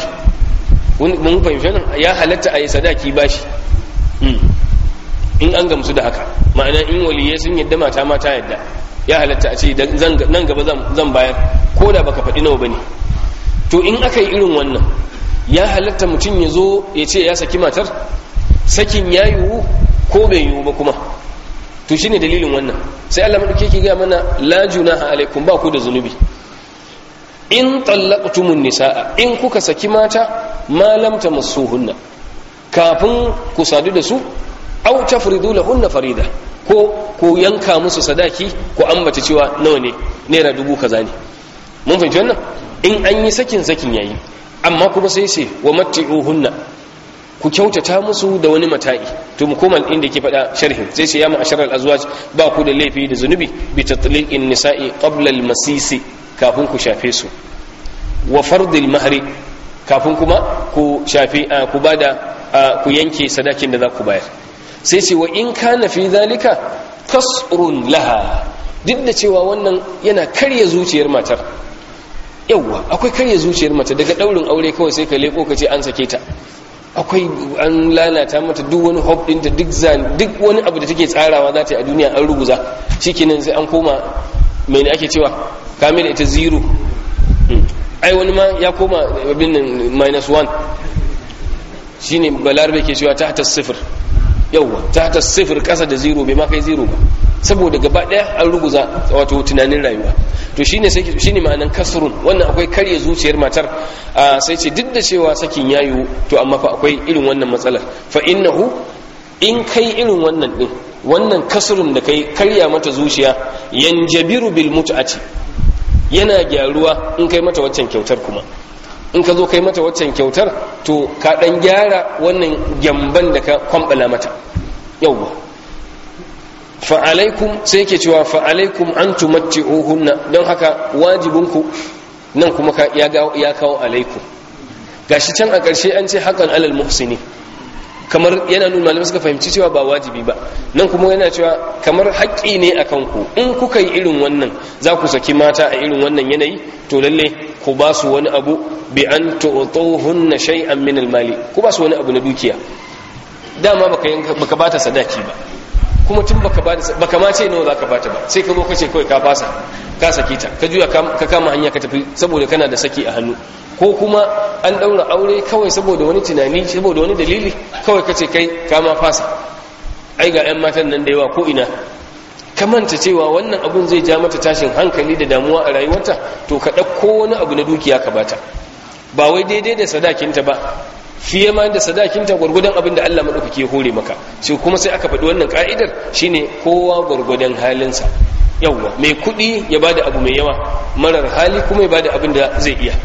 S2: mun fahimci nan ya halatta a yi sadaki bashi in an gamsu da haka ma'ana in waliyai sun yadda mata ma ta yadda ya halatta a ce nan gaba zan bayar ko da baka faɗi nawa bane to in aka yi irin wannan ya halatta mutum ya zo ya ce ya saki matar sakin ya yiwu ko bai yiwu ba kuma to shine dalilin wannan sai Allah madauke ke ga mana la junaha alaikum ba ku da zunubi in tallaqtumun nisaa in kuka saki mata ma lam tamassuhunna kafin ku sadu da su aw tafridu lahunna farida ko ko yanka musu sadaki ko ambata cewa nawa ne naira dubu kaza ne mun fahimci wannan in an yi sakin sakin yayi amma kuma sai sai wa matti'uhunna ku kyautata musu da wani mata'i to mu koma inda ke faɗa sharhin sai sai ya mu asharal azwaj ba ku da laifi da zunubi bi tatliqin nisa'i qabla al masisi kafin ku shafe su wa fardil mahri kafin kuma ku shafe ku bada ku yanke sadakin da za ku bayar sai sai wa in kana fi zalika kasrun laha duk da cewa wannan yana karya zuciyar matar yauwa akwai karya zuciyar mace daga daurin aure kawai sai ka leko ka ce an sake ta akwai an lalata mata duk wani hope ɗinta duk zan duk wani abu da take tsarawa za ta yi a duniya an ruguza shikenan sai an koma mai ake cewa kamila ita zero ai wani ma ya koma abin nan minus one shine balarbe ke cewa ta ta sifir yauwa ta ta sifir kasa da zero bai ma kai zero ba saboda gaba daya an ruguza wato tunanin rayuwa to shine sai shine ma'anan kasrun wannan akwai karya zuciyar matar sai ce duk da cewa sakin yayu to amma fa akwai irin wannan matsalar fa innahu in kai irin wannan din wannan kasrun da kai karya mata zuciya yanjabiru bil mut'ati yana gyaruwa in kai mata waccan kyautar kuma in ka zo kai mata waccan kyautar to ka dan gyara wannan gyamban da ka kwambala mata yawwa fa'alaikum sai yake cewa fa'alaikum an tumatti'uhunna don haka wajibinku nan kuma ya kawo alaikum gashi can a ƙarshe an ce hakan alal muhsini kamar yana nuna malamai suka fahimci cewa ba wajibi ba nan kuma yana cewa kamar haƙƙi ne a kanku in kuka yi irin wannan za ku saki mata a irin wannan yanayi to lalle ku ba su wani abu bi an tu'tuhunna shay'an min al-mali ku ba su wani abu na dukiya dama baka yanka baka bata sadaki ba kuma tun baka ba baka ma ce nawa zaka bata ba sai ka zo ka ce kawai ka fasa ka saki ta ka juya ka kama hanya ka tafi saboda kana da saki a hannu ko kuma an daura aure kawai saboda wani tunani saboda wani dalili kawai ka ce kai ka ma fasa ai ga yan matan nan da yawa ko ina ka manta cewa wannan abun zai ja mata tashin hankali da damuwa a rayuwarta to ka ɗauko wani abu na dukiya ka bata ba wai daidai da sadakinta ba fiye ma da sadakinta gwargwadon abin da Allah maɗaukaki ya hore maka shi kuma sai aka faɗi wannan ka'idar shine kowa gwargwadon halinsa yawwa mai kuɗi ya bada abu mai yawa marar hali kuma ya bada abin da zai iya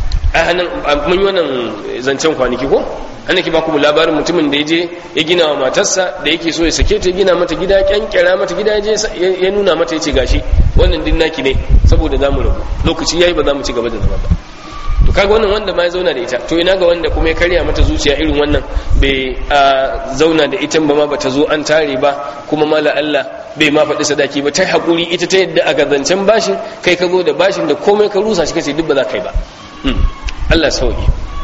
S2: a hannun mun yi wannan zancen kwanaki ko ana ki baku labarin mutumin da ya je ya gina wa matarsa da yake so ya sake ta gina mata gida kyankyara mata gida ya je ya nuna mata ya ce gashi wannan din naki ne saboda za mu rabu lokaci yayi ba za mu ci gaba da zama ba to kaga wannan wanda ma ya zauna da ita to ina ga wanda kuma ya karya mata zuciya irin wannan bai zauna da ita ba ma bata zo an tare ba kuma mala Allah bai ma faɗi sadaki ba ta hakuri ita ta yadda aka zancen bashin kai ka zo da bashin da komai ka rusa shi kace duk ba za ka yi ba Allah sauki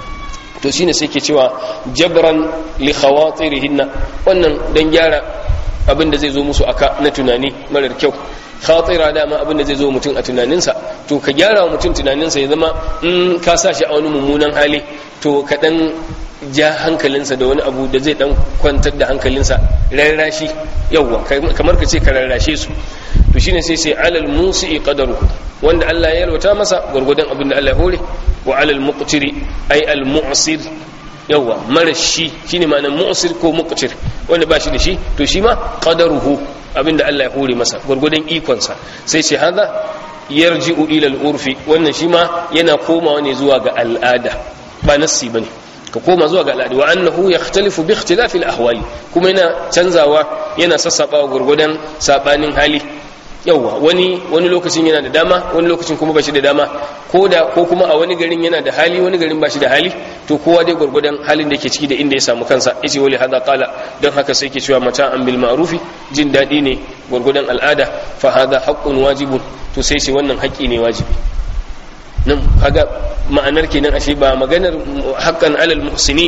S2: to shine sai ke cewa jabran li khawatirihinna wannan dan gyara abin da zai zo musu aka na tunani marar kyau khatira dama abin da zai zo mutum a tunaninsa to ka gyara wa mutum tunaninsa ya zama in ka sa shi a wani mummunan hali to ka dan ja hankalinsa da wani abu da zai dan kwantar da hankalinsa rarrashi yawwa kamar ka ce ka rarrashe su to shine sai sai alal musi'i qadaru wanda Allah ya yalwata masa gurgudan abin da Allah ya hore wa alal muqtiri ay al mu'sir yawa marashi shine ma'anar mu'sir ko muqtir wanda ba shi da shi to shi ma qadaruhu abinda Allah ya hore masa gurgudan ikon sa sai ce hada yarji'u ila al urfi wannan shi ma yana komawa ne zuwa ga al'ada ba nassi bane ka koma zuwa ga al'ada wa annahu yakhtalifu bi ikhtilafi al ahwali kuma yana canzawa yana sassabawa gurgudan sabanin hali yauwa wani wani lokacin yana da dama wani lokacin kuma bashi da dama ko da ko kuma a wani garin yana da hali wani garin bashi da hali to kowa dai gurgudan halin da yake ciki da inda ya samu kansa yace wali hada qala don haka sai yake cewa mata an bil ma'rufi jin dadi ne gurgudan al'ada fa hada haqqun wajibun to sai shi wannan haƙƙi ne wajibi nan kaga ma'anar kenan ashe ba maganar haqqan alal muhsinin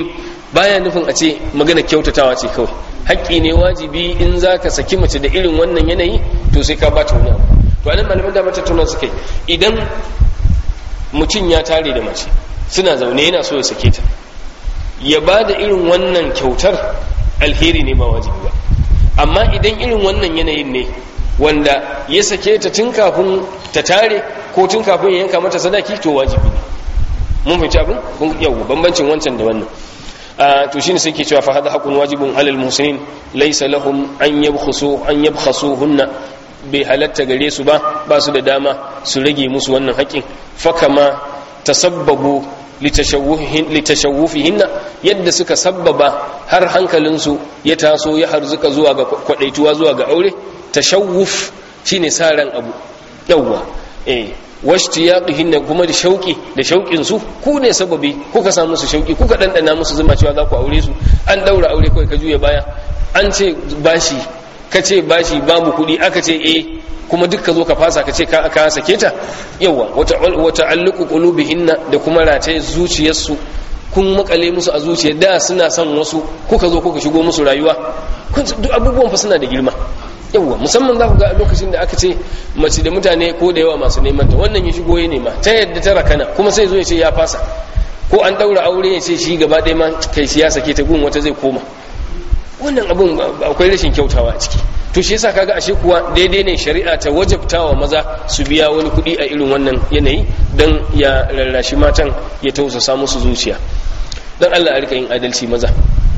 S2: baya nufin a ce magana kyautatawa ce kawai haƙƙi ne wajibi in za ka saki mace da irin wannan yanayi to sai ka bata wani abu to anan malaman da mata tuna suka yi idan mutum ya tare da mace suna zaune yana so ya sake ta ya ba da irin wannan kyautar alheri ne ba wajibi ba amma idan irin wannan yanayin ne wanda ya sake ta tun kafin ta tare ko tun kafin ya yanka mata sadaki to wajibi ne mun fahimci abin yau bambancin wancan da wannan to shine sai ke cewa fa hada haqqun wajibun alal muhsinin laysa lahum an yabkhusu an yabkhasuhunna bai halatta gare su ba ba su da dama su rage musu wannan haƙƙin fa kama tasabbabu litashawufihinna yadda suka sabbaba har hankalinsu ya taso ya harzuka zuwa ga kwadaituwa zuwa ga aure tashawuf shine sa ran abu yawwa eh washtiyaqihinna kuma da shauki da shaukin su ku ne sababi kuka samu su shauki kuka dandana musu zuma cewa za ku aure su an daura aure kai ka juya baya an ce bashi ka ce bashi babu kuɗi aka ce eh kuma duk ka zo ka fasa ka ce ka aka sake ta yawa wata alluku qulubihinna da kuma rataye zuciyarsu kun makale musu a zuciya da suna son wasu kuka zo kuka shigo musu rayuwa duk abubuwan fa suna da girma yawa musamman za ku ga lokacin da aka ce mace da mutane ko da yawa masu neman ta wannan ya shigo ya nema ta yadda ta rakana kuma sai zo ya ce ya fasa ko an daura aure ya ce shi gaba ɗaya ma kai shi ya sake ta gun wata zai koma wannan abun akwai rashin kyautawa a ciki to shi yasa kaga ashe kuwa daidai ne shari'a ta wajabtawa maza su biya wani kuɗi a irin wannan yanayi dan ya rarrashi matan ya tausasa musu zuciya dan Allah a rika yin adalci maza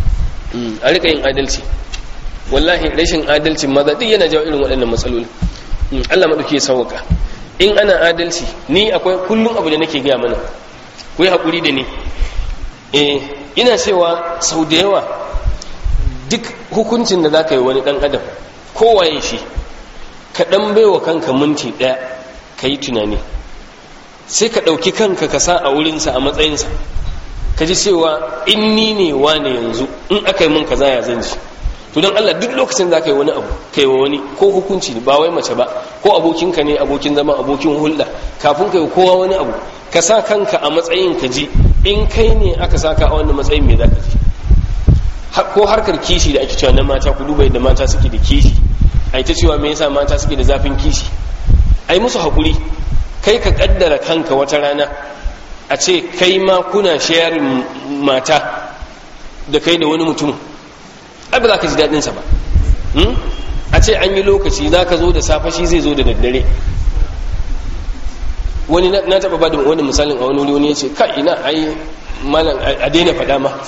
S2: a rika yin adalci wallahi rashin adalcin maza duk yana jawo irin waɗannan matsaloli Allah maɗauki ya sauwaka in ana adalci ni akwai kullum abu da nake gaya mana ku yi haƙuri da ni eh ina cewa sau da yawa duk hukuncin da za ka yi wani ɗan adam kowaye shi ka ɗan baiwa kanka minti ɗaya ka yi tunani sai ka ɗauki kanka ka sa a wurinsa a matsayinsa ka ji cewa in ni ne wane yanzu in aka yi mun kaza ya zan ji to don Allah duk lokacin da ka yi wani abu kai wa wani ko hukunci ba wai mace ba ko abokinka ne abokin zama abokin hulɗa kafin ka yi kowa wani abu ka sa kanka a matsayin ka ji in kai ne aka saka a wannan matsayin me za ka ji ko harkar kishi da ake cewa na mata ku duba yadda mata suke da kishi ai ta cewa me yasa mata suke da zafin kishi ai musu hakuri kai ka kaddara kanka wata rana a ce kai ma kuna sharing mata da kai da wani mutum ai ba za ka ji daɗin sa ba a ce an yi lokaci za ka zo da safe shi zai zo da daddare wani na taɓa ba da wani misalin a wani wuri wani ya ce ka ina ai malam a daina faɗa ma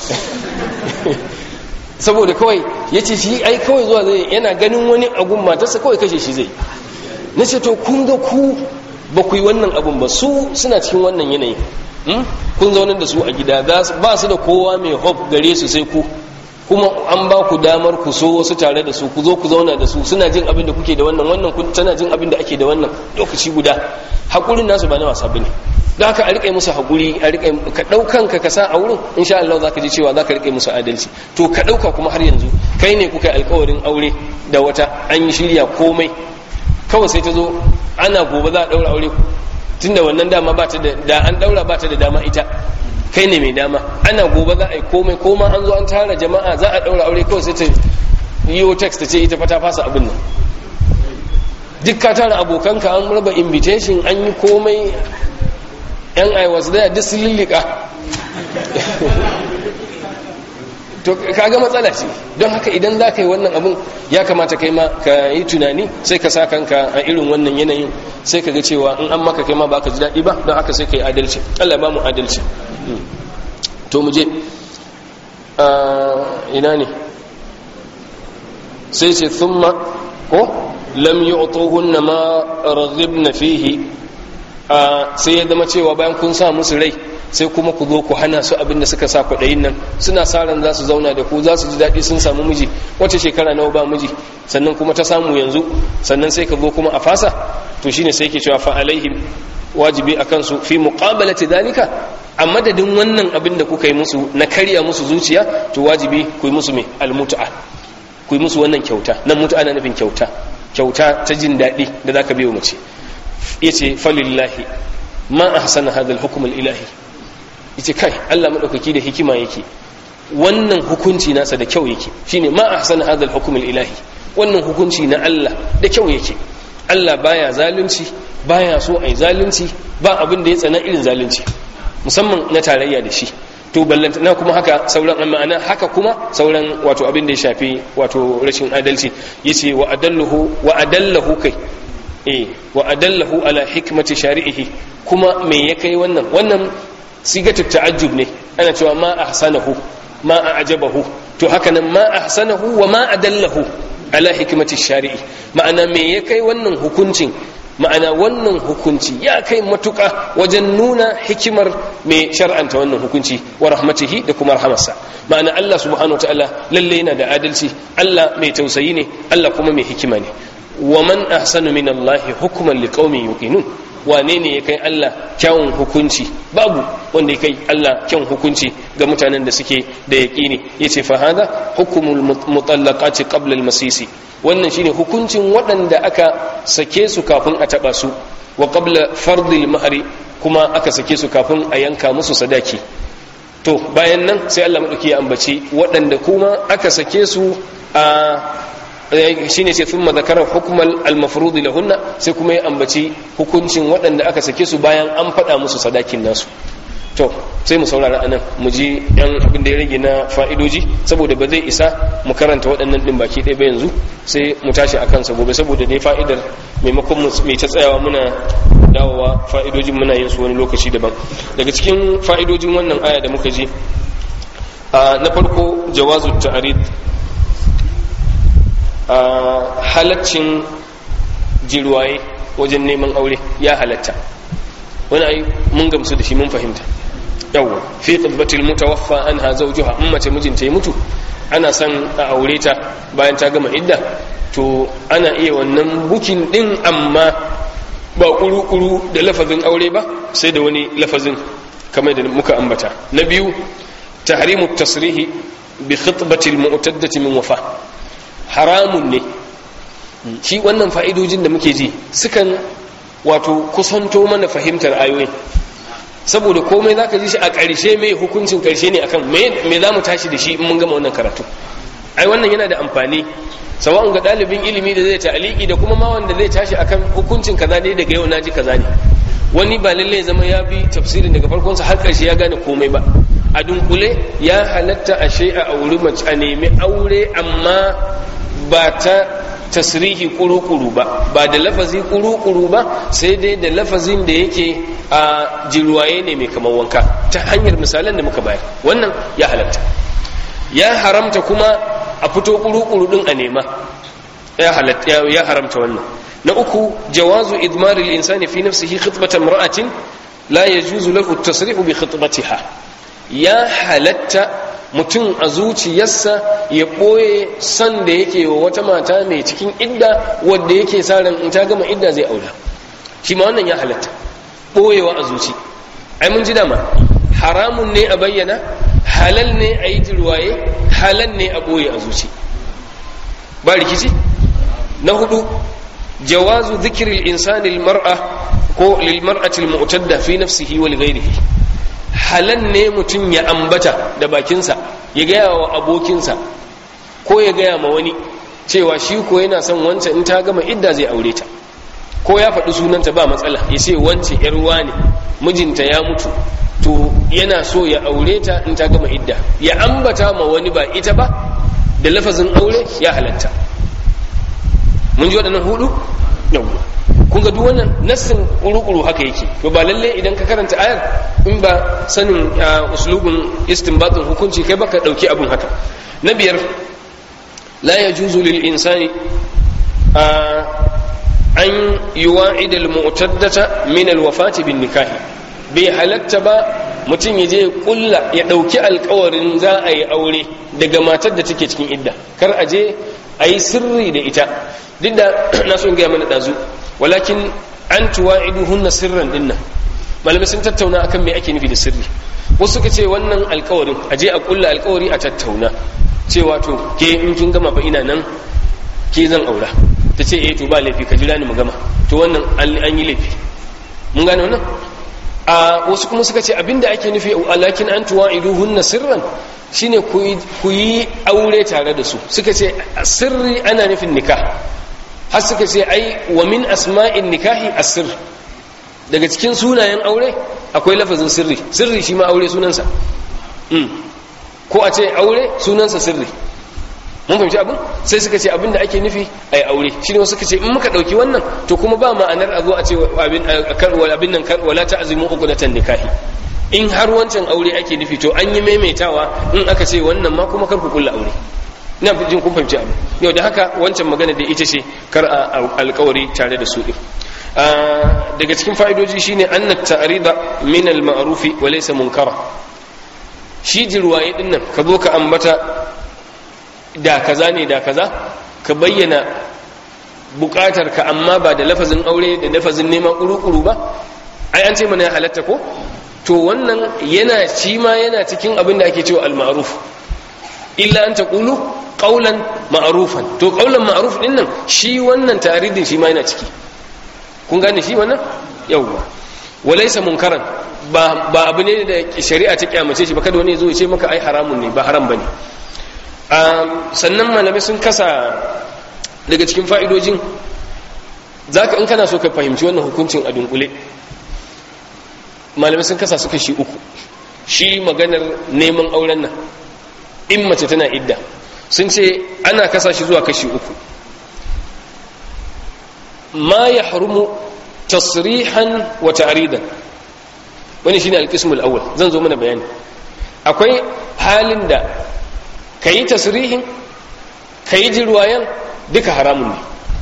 S2: saboda kawai ya ce shi ai kawai zuwa zai yana ganin wani agun matarsa kawai kashe shi zai na ce to kun ga ku ba ku yi wannan abun ba su suna cikin wannan yanayi kun zaunar da su a gida ba su da kowa mai hop gare su sai ku kuma an ba ku damar ku so wasu tare da su ku zo ku zauna da su suna jin abin da kuke da wannan wannan kun tana jin abin da ake da wannan lokaci guda hakurin nasu ba na wasa bane da haka a riƙe musu haƙuri a riƙe ka ɗaukan ka sa a wurin insha Allah za ka ji cewa za ka riƙe musu adalci to ka ɗauka kuma har yanzu kai ne kuka yi alƙawarin aure da wata an yi shirya komai kawai sai ta zo ana gobe za a ɗaura aure tunda wannan dama ba ta da da an ɗaura ba ta da dama ita kai ne mai dama ana gobe za a yi komai koma an zo an tara jama'a za a ɗaura aure kawai sai ta yi text ta ce ita fa ta fasa abin nan duk ka tara abokanka an raba invitation an yi komai yan aiwas daya duk sun lullika to kaga matsala ce don haka idan za ka yi wannan abin ya kamata kai ma ka yi tunani sai ka sa kanka a irin wannan yanayin sai ka ga cewa in an maka kai ma ba ka ji daɗi ba don haka sai ka yi adalci allah ba mu adalci to mu je ina ne sai ce thumma ko lam yu'tuhunna ma raghibna fihi sai ya zama cewa bayan kun sa musu rai sai kuma ku zo ku hana su abin da suka sa kwaɗayin nan suna sa ran za su zauna da ku za su ji daɗi sun samu miji wace shekara nawa ba miji sannan kuma ta samu yanzu sannan sai ka zo kuma a fasa to shine sai ke cewa fa alaihim wajibi a kansu fi muqabalati dalika a madadin wannan abin da kuka yi musu na karya musu zuciya to wajibi ku yi musu mai almutu'a ku yi musu wannan kyauta nan mutu'a na nufin kyauta kyauta ta jin daɗi da zaka biyo mace yace falillahi ma ahsana hadha al-hukm al-ilahi yace kai Allah madaukaki da hikima yake wannan hukunci nasa da kyau yake shine ma ahsana hadha al-hukm al-ilahi wannan hukunci na Allah da kyau yake Allah baya zalunci baya so ai zalunci ba abin da ya tsana irin zalunci musamman na tarayya da shi to ballanta na kuma haka sauran ma'ana haka kuma sauran wato abin da ya shafi wato rashin adalci yace wa adallahu wa adallahu kai eh wa adallahu ala hikmati shari'ihi kuma me ya kai wannan wannan sigatu ta'ajjub ne ana cewa ma ahsanahu ma a'jabahu to haka nan ma ahsanahu wa ma adallahu ala hikmati shari'i ma'ana me ya kai wannan hukuncin ma'ana wannan hukunci ya kai matuƙa wajen nuna hikimar mai shar'anta wannan hukunci wa rahmatihi da kuma rahamarsa ma'ana Allah subhanahu ta'ala lalle yana da adalci Allah mai tausayi ne Allah kuma mai hikima ne wa man ahsanu min Allah hukman liqaumin yuqinun wane ne ya kai Allah kyawun hukunci babu wanda ya kai Allah kyawun hukunci ga mutanen da suke da yaqini yace fa hada hukmul mutallaqati qabla al-masisi wannan shine hukuncin waɗanda aka sake su kafin a taɓa su wa qabla fardil mahari kuma aka sake su kafin a yanka musu sadaki to bayan nan sai Allah madauki ya ambaci waɗanda kuma aka sake su a shine sai thumma zakara hukmal al-mafrud lahunna sai kuma ya ambaci hukuncin waɗanda aka sake su bayan an faɗa musu sadakin nasu to sai mu saurara anan mu ji yan abin da ya rage na fa'idoji saboda ba zai isa mu karanta waɗannan ɗin baki ɗaya ba yanzu sai mu tashi a kansa gobe saboda dai fa'idar maimakon mai ta tsayawa muna dawowa fa'idojin muna yin su wani lokaci daban daga cikin fa'idojin wannan aya da muka ji na farko jawazu ta'arid halaccin jirwaye wajen neman aure ya halatta wani ai mun gamsu da shi mun fahimta yawwa fi qibbatil mutawaffa anha zawjuha in mace mijinta ya mutu ana son a aure ta bayan ta gama idda to ana iya wannan bukin din amma ba kuru-kuru da lafazin aure ba sai da wani lafazin kamar da muka ambata na biyu tahrimu tasrihi bi khitbatil mu'taddati min wafa haramun ne shi wannan fa'idojin da muke ji sukan wato kusanto mana fahimtar ayoyin saboda komai za ka ji shi a ƙarshe mai hukuncin ƙarshe ne akan me za mu tashi da shi in mun gama wannan karatu ai wannan yana da amfani sawa'un ga ɗalibin ilimi da zai ta'aliki da kuma ma wanda zai tashi akan hukuncin kaza ne daga yau naji kaza ne wani ba lalle zama ya bi tafsirin daga farkonsa har ƙarshe ya gane komai ba a dunkule ya halatta a a auri mace a nemi aure amma ba ta tasrihi kuru-kuru ba ba da lafazi kuru-kuru ba sai dai da lafazin da yake a jirwaye ne mai kamar wanka ta hanyar misalan da muka bayar wannan ya halatta ya haramta kuma a fito kuru-kuru din a nema ya halatta ya haramta wannan na uku jawazu idmaril insani fi nafsihi khitbatan imra'atin la yajuzu lahu at-tasrihu bi khitbatiha ya halatta mutum a zuciyarsa ya ɓoye son da yake wa wata mata mai cikin idda wadda yake sa ran in ta gama idda zai aura shi ma wannan ya halatta ɓoyewa a zuci ai mun ji dama haramun ne a bayyana halal ne a yi jirwaye halal ne a ɓoye a zuci ba rikici na hudu jawazu zikiril insani mar'a ko lil mar'ati al mu'tadda fi nafsihi wa li ghayrihi halan ne mutum ya ambata da bakinsa ya gaya wa abokinsa ko ya gaya ma wani cewa shi ko yana son wancan in ta gama idda zai aure ta ko ya faɗi sunanta ba matsala ya ce wance yar ne mijinta ya mutu to yana so ya aure ta in ta gama idda ya ambata ma wani ba ita ba da lafazin aure ya halatta mun ji waɗannan hudu yawwa kun ga duk wannan nassin kuru-kuru haka yake to ba lalle idan ka karanta ayar in ba sanin uslubin istinbatin hukunci kai baka dauki abun haka na biyar la yajuzu lil insani an yuwa'ida al mu'taddata min al wafati bin nikahi bai halatta ba mutum ya je kulla ya dauki alkawarin za a yi aure daga matar da take cikin idda kar a je a yi sirri da ita duk da na so in gaya mana ɗazu walakin an tuwa'iduhunna sirran dinnan malamai sun tattauna akan me ake nufi da sirri wasu suka ce wannan alkawarin a je a kulla alkawari a tattauna cewa to ke in kin gama fa ina nan ke zan aura ta ce eh to ba laifi ka jira ni mu gama to wannan an yi laifi mun gane wannan a wasu kuma suka ce abinda ake nufi alakin an tuwa'iduhunna sirran shine ku yi aure tare da su suka ce sirri ana nufin nikah har suka ce ai wa min asma'in nikahi asir daga cikin sunayen aure akwai lafazin sirri sirri shi ma aure sunansa ko a ce aure sunansa sirri mun fahimci abin sai suka ce abin da ake nufi a yi aure shi ne wasu suka ce in muka ɗauki wannan to kuma ba ma'anar a zo a ce abin nan wala ta azumin uku na nikahi in har wancan aure ake nufi to an yi maimaitawa in aka ce wannan ma kuma kar ku kulla aure ina jin kun fahimci abin yau da haka wancan magana da ita ce kar a alkawari tare da su ɗin daga cikin fa'idoji shine anna ta'rida min al-ma'rufi wa laysa munkara shi jirwaye din nan ka zo ka ambata da kaza ne da kaza ka bayyana bukatar ka amma ba da lafazin aure da lafazin neman kuru-kuru ba ai an ce mana ya halatta ko to wannan yana shi ma yana cikin abin da ake cewa al-ma'ruf illa an taqulu qawlan ma'rufan to qawlan ma'ruf din nan shi wannan ta'ridin shi ma yana ciki kun gane shi wannan yawwa walaysa munkaran ba ba abu ne da shari'a ta kyamace shi ba kada wani ya zo ya ce maka ai haramun ne ba haram bane sannan malamai sun kasa daga cikin fa'idojin zaka in kana so ka fahimci wannan hukuncin a dunkule malamai sun kasa su kashi uku shi maganar neman auren nan in mace tana idda sun ce ana kasa shi zuwa kashi uku ma ya harumu tasrihan wa ta'ridan wani shine alqismul awwal zan zo mana bayani akwai halin da kayi tasrihin kayi jirwayan duka haramun ne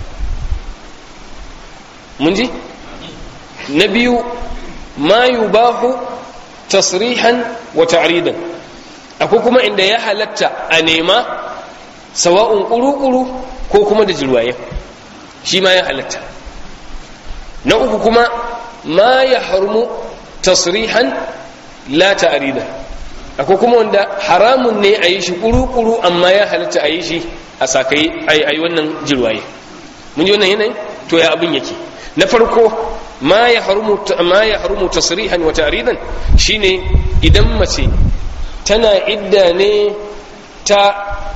S2: mun ji na biyu ma yubahu tasrihan wa ta'ridan akwai kuma inda ya halatta a nema sawa'un kuru-kuru ko kuma da jirwaye shi ma ya halatta na uku kuma ma ya harmu tasrihan la ta'ridan akwai kuma wanda haramun ne a yi shi kuru-kuru amma ya halatta a yi shi a sakai a yi wannan jirwaye mun ji wannan yanayin to ya abin yake na farko ma ya harumu tasrihan wa ta'ridan shine idan mace tana idda ne ta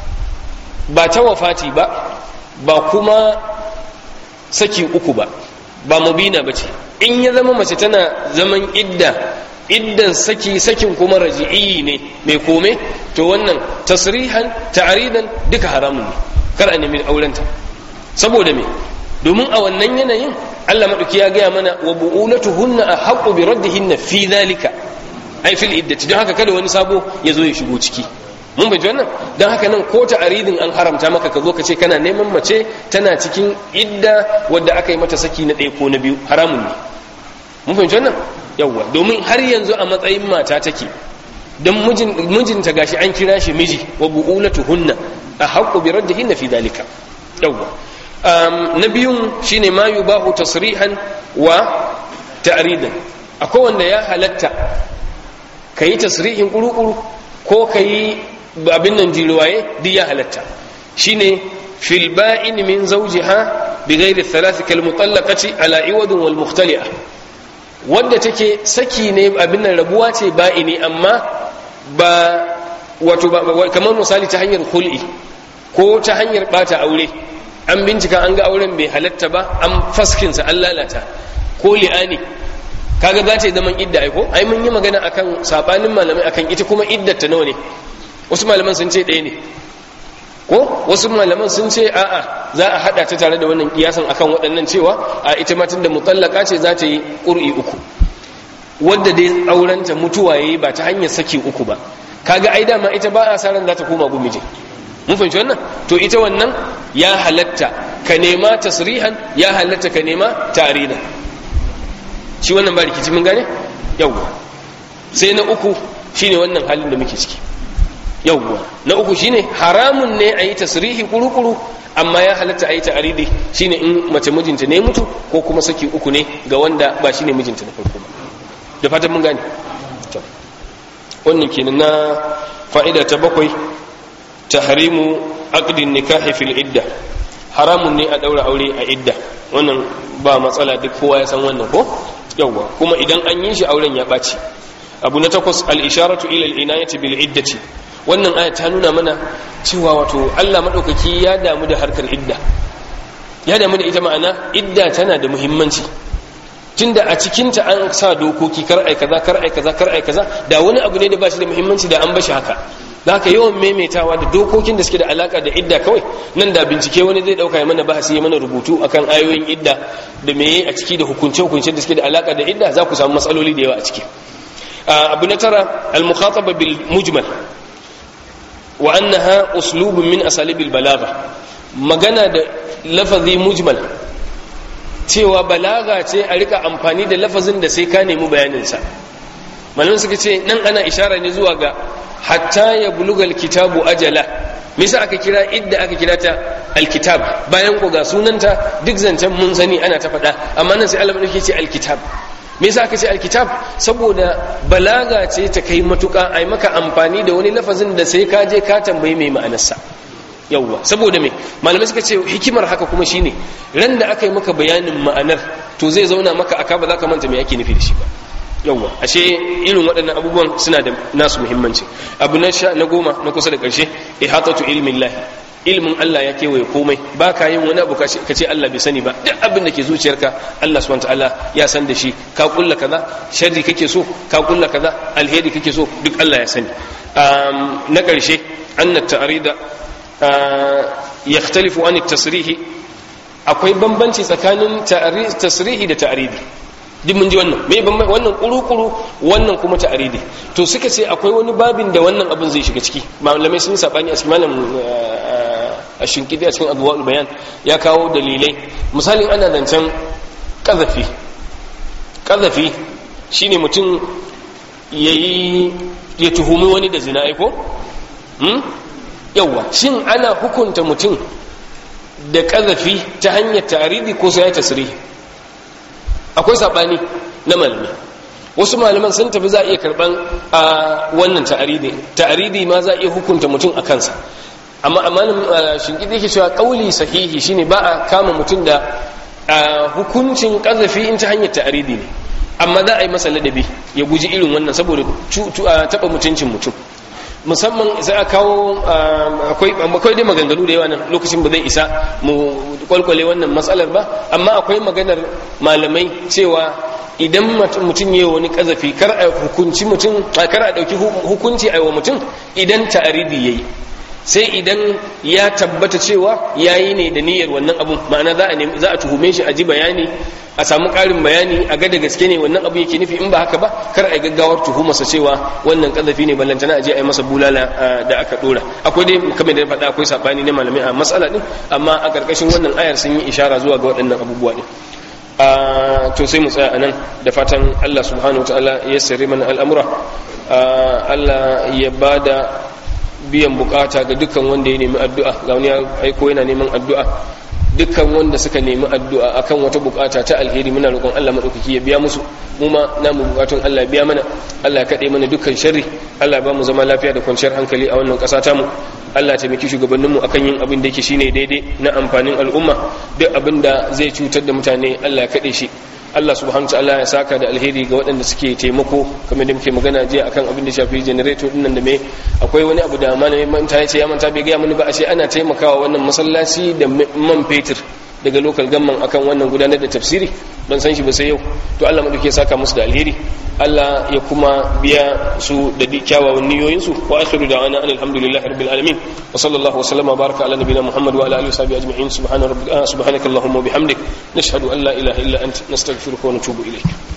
S2: ba ta wafati ba ba kuma saki uku ba ba mubina bace in ya zama mace tana zaman idda iddan saki sakin kuma raji'i ne mai kome to wannan tasrihan ta'ridan duka haramun ne kar a nemi aurenta saboda me domin a wannan yanayin Allah maɗauki ya gaya mana wa bu'ulatuhunna a haƙo bi raddihinna fi zalika ai fil iddati don haka kada wani sabo ya zo ya shigo ciki mun bai wannan don haka nan ko ta aridin an haramta maka ka zo ka ce kana neman mace tana cikin idda wadda aka yi mata saki na ɗaya ko na biyu haramun ne mun fahimci wannan yawwa domin har yanzu a matsayin mata take don mijinta gashi an kira shi miji wa bu'ulatuhunna a haƙo bi raddihinna fi zalika yawwa na biyun shine ma yubahu tasrihan wa ta'ridan akwai wanda ya halatta kayi tasrihin kurukuru ko kayi abin nan jiruwaye duk ya halatta shine fil ba'in min zawjiha bighairi thalath kal mutallaqati ala iwadin wal mukhtali'a wanda take saki ne abin nan rabuwa ce ba'ini amma ba wato kamar misali ta hanyar khul'i ko ta hanyar bata aure an bincika an ga auren bai halatta ba an faskinsa an lalata ko li'ani kaga za ta yi zaman idda aiko ai mun yi magana akan sabanin malamai akan ita kuma iddar ta nawa ne wasu malaman sun ce ɗaya ne ko wasu malaman sun ce a'a za a hada ta tare da wannan kiyasan akan waɗannan cewa a ita ma tunda mutallaka ce za ta yi ƙur'i uku wadda dai aurenta mutuwa yayi ba ta hanyar saki uku ba kaga ai dama ita ba a sa ran za ta koma gumije mun fahimci wannan to ita wannan ya halatta ka nema tasrihan ya halatta ka nema tarina shi wannan ba rikici mun gane yawwa sai na uku shine wannan halin da muke ciki yawwa na uku shine haramun ne a yi tasrihi kurukuru amma ya halatta a yi ta'aridi shine in mace mijinta ne mutu ko kuma saki uku ne ga wanda ba shine mijinta na farko ba da fatan mun gane wannan kenan na fa'ida ta bakwai tahrimu aqdin nikahi fil idda haramun ne a daura aure a idda wannan ba matsala duk kowa ya san wannan ko yawwa kuma idan an yi shi auren ya ɓaci abu na takwas al-isharatu ila al-inayati bil iddati wannan aya ta nuna mana cewa wato Allah madaukaki ya damu da harkar idda ya damu da ita ma'ana idda tana da muhimmanci tunda a cikinta an sa dokoki kar ai kaza kar ai kaza kar ai kaza da wani abu ne da ba shi da muhimmanci da an bashi haka da haka yawan maimaitawa da dokokin da suke da alaka da idda kawai nan da bincike wani zai dauka ya mana bahasi ya mana rubutu akan ayoyin idda da meye a ciki da hukunce hukunce da suke da alaka da idda za ku samu matsaloli da yawa a ciki abu na tara al-mukhataba bil mujmal wa annaha uslubun min asalibil balagha magana da lafazi mujmal cewa balaga ce a rika amfani da lafazin da sai ka nemi bayaninsa malamin suka ce nan ana ishara ne zuwa ga hatta ya bulugal kitabu ajala me yasa aka kira idda aka kira ta alkitab bayan ko ga sunanta duk zancen mun sani ana ta faɗa amma nan sai Allah madauki ce alkitab me yasa aka ce alkitab saboda balaga ce ta kai matuƙa ai maka amfani da wani lafazin da sai ka je ka tambayi mai ma'anarsa yawwa saboda me malamai suka ce hikimar haka kuma shine ran da aka yi maka bayanin ma'anar to zai zauna maka aka ba za ka manta me ake nufi da shi ba yawwa ashe irin waɗannan abubuwan suna da nasu muhimmanci abu na sha na goma na kusa da ƙarshe ihatatu ilmin lahi ilmin Allah ya kewaye komai ba ka yin wani abu ka ce Allah bai sani ba duk abin da ke zuciyarka Allah subhanahu ta'ala ya san da shi ka kulla kaza sharri kake so ka kulla kaza alheri kake so duk Allah ya sani na ƙarshe anna ta'rida yakhtalifu an tasrihi akwai bambanci tsakanin tasrihi da ta'ridi duk mun ji wannan me bambanci wannan kuru-kuru wannan kuma ta'ridi to suka ce akwai wani babin da wannan abin zai shiga ciki malamai sun sabani a cikin malam a shinkidi a cikin abubuwan bayan ya kawo dalilai misalin ana zancen kazafi kazafi shine mutum ya tuhumi wani da zina aiko yauwa shin ana hukunta mutum da kazafi ta hanyar taridi ko sai ya tasiri akwai saɓani na malami wasu malaman sun tafi za a iya karɓan a wannan ta'aridi ta'aridi ma za a iya hukunta mutum a kansa amma amalin shinkidi yake cewa kauli sahihi shine ba a kama mutum da hukuncin kazafi in ta hanyar ta'aridi ne amma za a yi masa ladabi ya guji irin wannan saboda taɓa mutuncin mutum musamman sai a kawo akwai dai maganganu da yawa nan lokacin ba zai isa mu kwalkwale wannan matsalar ba amma akwai maganar malamai cewa idan mutum yi wani kazafi kar a hukunci mutum kar a ɗauki hukunci a wa mutum idan ta'aridi yayi sai idan ya tabbata cewa yayi ne da niyyar wannan abun ma'ana za a za a tuhume shi a ji bayani a samu ƙarin bayani a ga da gaske ne wannan abu yake nufi in ba haka ba kar a gaggawar tuhumarsa cewa wannan kazafi ne ballantana a je a yi masa bulala da aka dora akwai dai kamar da ya faɗa akwai sabani na malamai a matsala din amma a ƙarƙashin wannan ayar sun yi ishara zuwa ga waɗannan abubuwa din to sai mu tsaya a nan da fatan Allah subhanahu wa ta'ala ya sare mana al'amura Allah ya bada biyan bukata ga dukkan wanda ya nemi addu'a ga wani aiko yana neman addu'a dukkan wanda suka nemi addu'a akan wata bukata ta alheri muna roƙon Allah madaukaki ya biya musu mu ma namu bukatun Allah biya mana Allah ya kade mana dukkan sharri Allah ya ba mu zama lafiya da kwanciyar hankali a wannan ƙasa tamu Allah ya taimaki shugabanninmu akan yin abin da yake shine daidai na amfanin al'umma duk abin da zai cutar da mutane Allah ya kade shi Allah subhanahu ta'ala ya saka da alheri ga waɗanda suke taimako kamar da muke magana jiya akan abin da shafi generator din nan da me akwai wani abu da malamin manta ya ce ya manta bai ga mani ba ashe ana taimakawa wannan masallaci da man fetur daga local gamman akan wannan gudanar da tafsiri don san shi ba sai yau to Allah madauke saka musu da alheri Allah ya kuma biya su da kyawawan niyoyin su wa akhiru da'ana alhamdulillahi rabbil alamin wa sallallahu wa sallama baraka ala nabiyina muhammad wa ala alihi wa sahbihi ajma'in subhana rabbika subhanakallahumma wa bihamdik nashhadu an la ilaha illa anta nastaghfiruka wa natubu ilayk